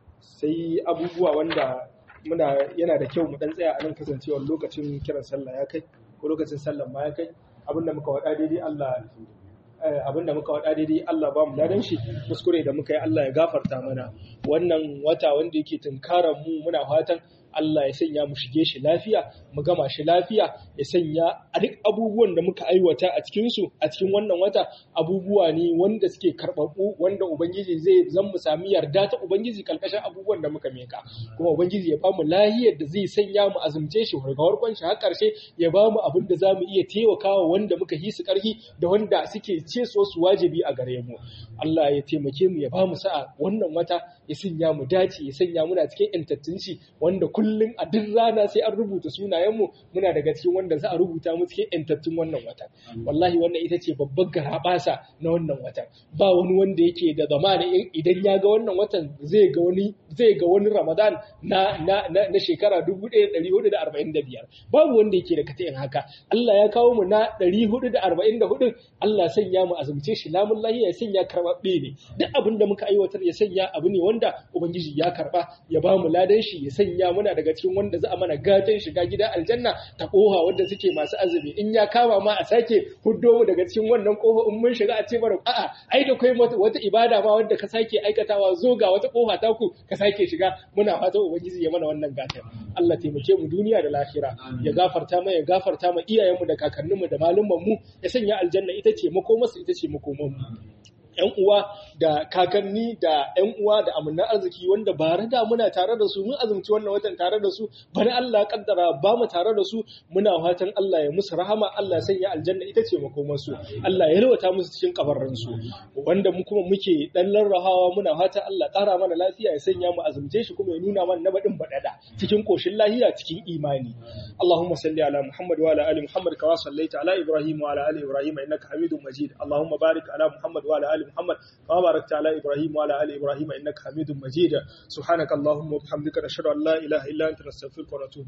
S2: sai abubuwa wanda muna yana da kyau mu dan tsaya a nan kasancewar lokacin kiran sallah ya kai ko lokacin sallah ma ya kai abinda muka wada daidai Allah abinda muka wada daidai Allah ba mu ladan shi kuskure da muka yi Allah ya gafarta mana wannan wata wanda yake tunkaran mu muna fatan Allah ya sanya mu shige shi lafiya mu gama shi lafiya ya sanya a duk abubuwan da muka aiwata a cikin su a cikin wannan wata abubuwa ne wanda suke karbabu wanda ubangiji zai zan mu sami yarda ta ubangiji kalkashin abubuwan da muka meka kuma ubangiji ya bamu lahiyar da zai sanya mu azumce shi daga warkon shi har karshe ya bamu abin da zamu iya taimakawa wanda muka yi su karhi da wanda suke ce so su wajibi a gare mu Allah ya taimake mu ya bamu sa'a wannan wata ya sanya mu dace ya sanya muna cikin intattunci wanda kullum a duk rana sai an rubuta sunayenmu muna daga cikin wanda za a rubuta mu cikin intattun wannan wata wallahi wannan ita ce babbar garabasa na wannan watan ba wani wanda yake da zamana idan ya ga wannan watan zai ga wani zai ga wani Ramadan na na na, shekara 1445 babu wanda yake da katayin haka Allah ya kawo mu na 444 Allah sanya mu azumce shi lamun lahi ya sanya karbabbe ne duk abin da muka aiwatar ya sanya abu ne wanda ubangiji ya karba ya ba mu ladan shi ya sanya muna daga cikin wanda za a mana gatan shiga gida aljanna ta koha wanda suke masu azumi in ya kama ma a sake huddo mu daga cikin wannan kofa in mun shiga a ce mana a'a ai da kai wata ibada ma wanda ka sake aikatawa zo ga wata kofa ta ku ka sake shiga muna fatan ubangiji ya mana wannan gatan Allah taimake mu duniya da lahira ya gafarta mu ya gafarta mu iyayenmu da kakanninmu da malumman mu ya sanya aljanna ita ce makomarsu ita ce makoman mu ‘yan uwa da kakanni da ‘yan uwa da amannan arziki wanda ba da muna tare da su mun azumci wannan watan tare da su bari Allah kaddara ba mu tare da su muna fatan Allah ya musu rahama Allah sanya aljanna ita ce makomansu Allah ya rawata musu cikin kabarran su wanda mu kuma muke dan larrahawa muna fatan Allah ƙara mana lafiya ya sanya mu azumce shi kuma ya nuna mana na badin badada cikin koshin lahiya cikin imani Allahumma salli ala Muhammad wa ala ali Muhammad kama sallaita ala Ibrahim wa ala ali Ibrahim innaka Hamidum Majid Allahumma barik ala Muhammad wa ala ali محمد كما باركت على إبراهيم وعلى آل إبراهيم إنك حميد مجيد سبحانك اللهم وبحمدك نشهد أن لا إله إلا أنت نستغفرك ونتوب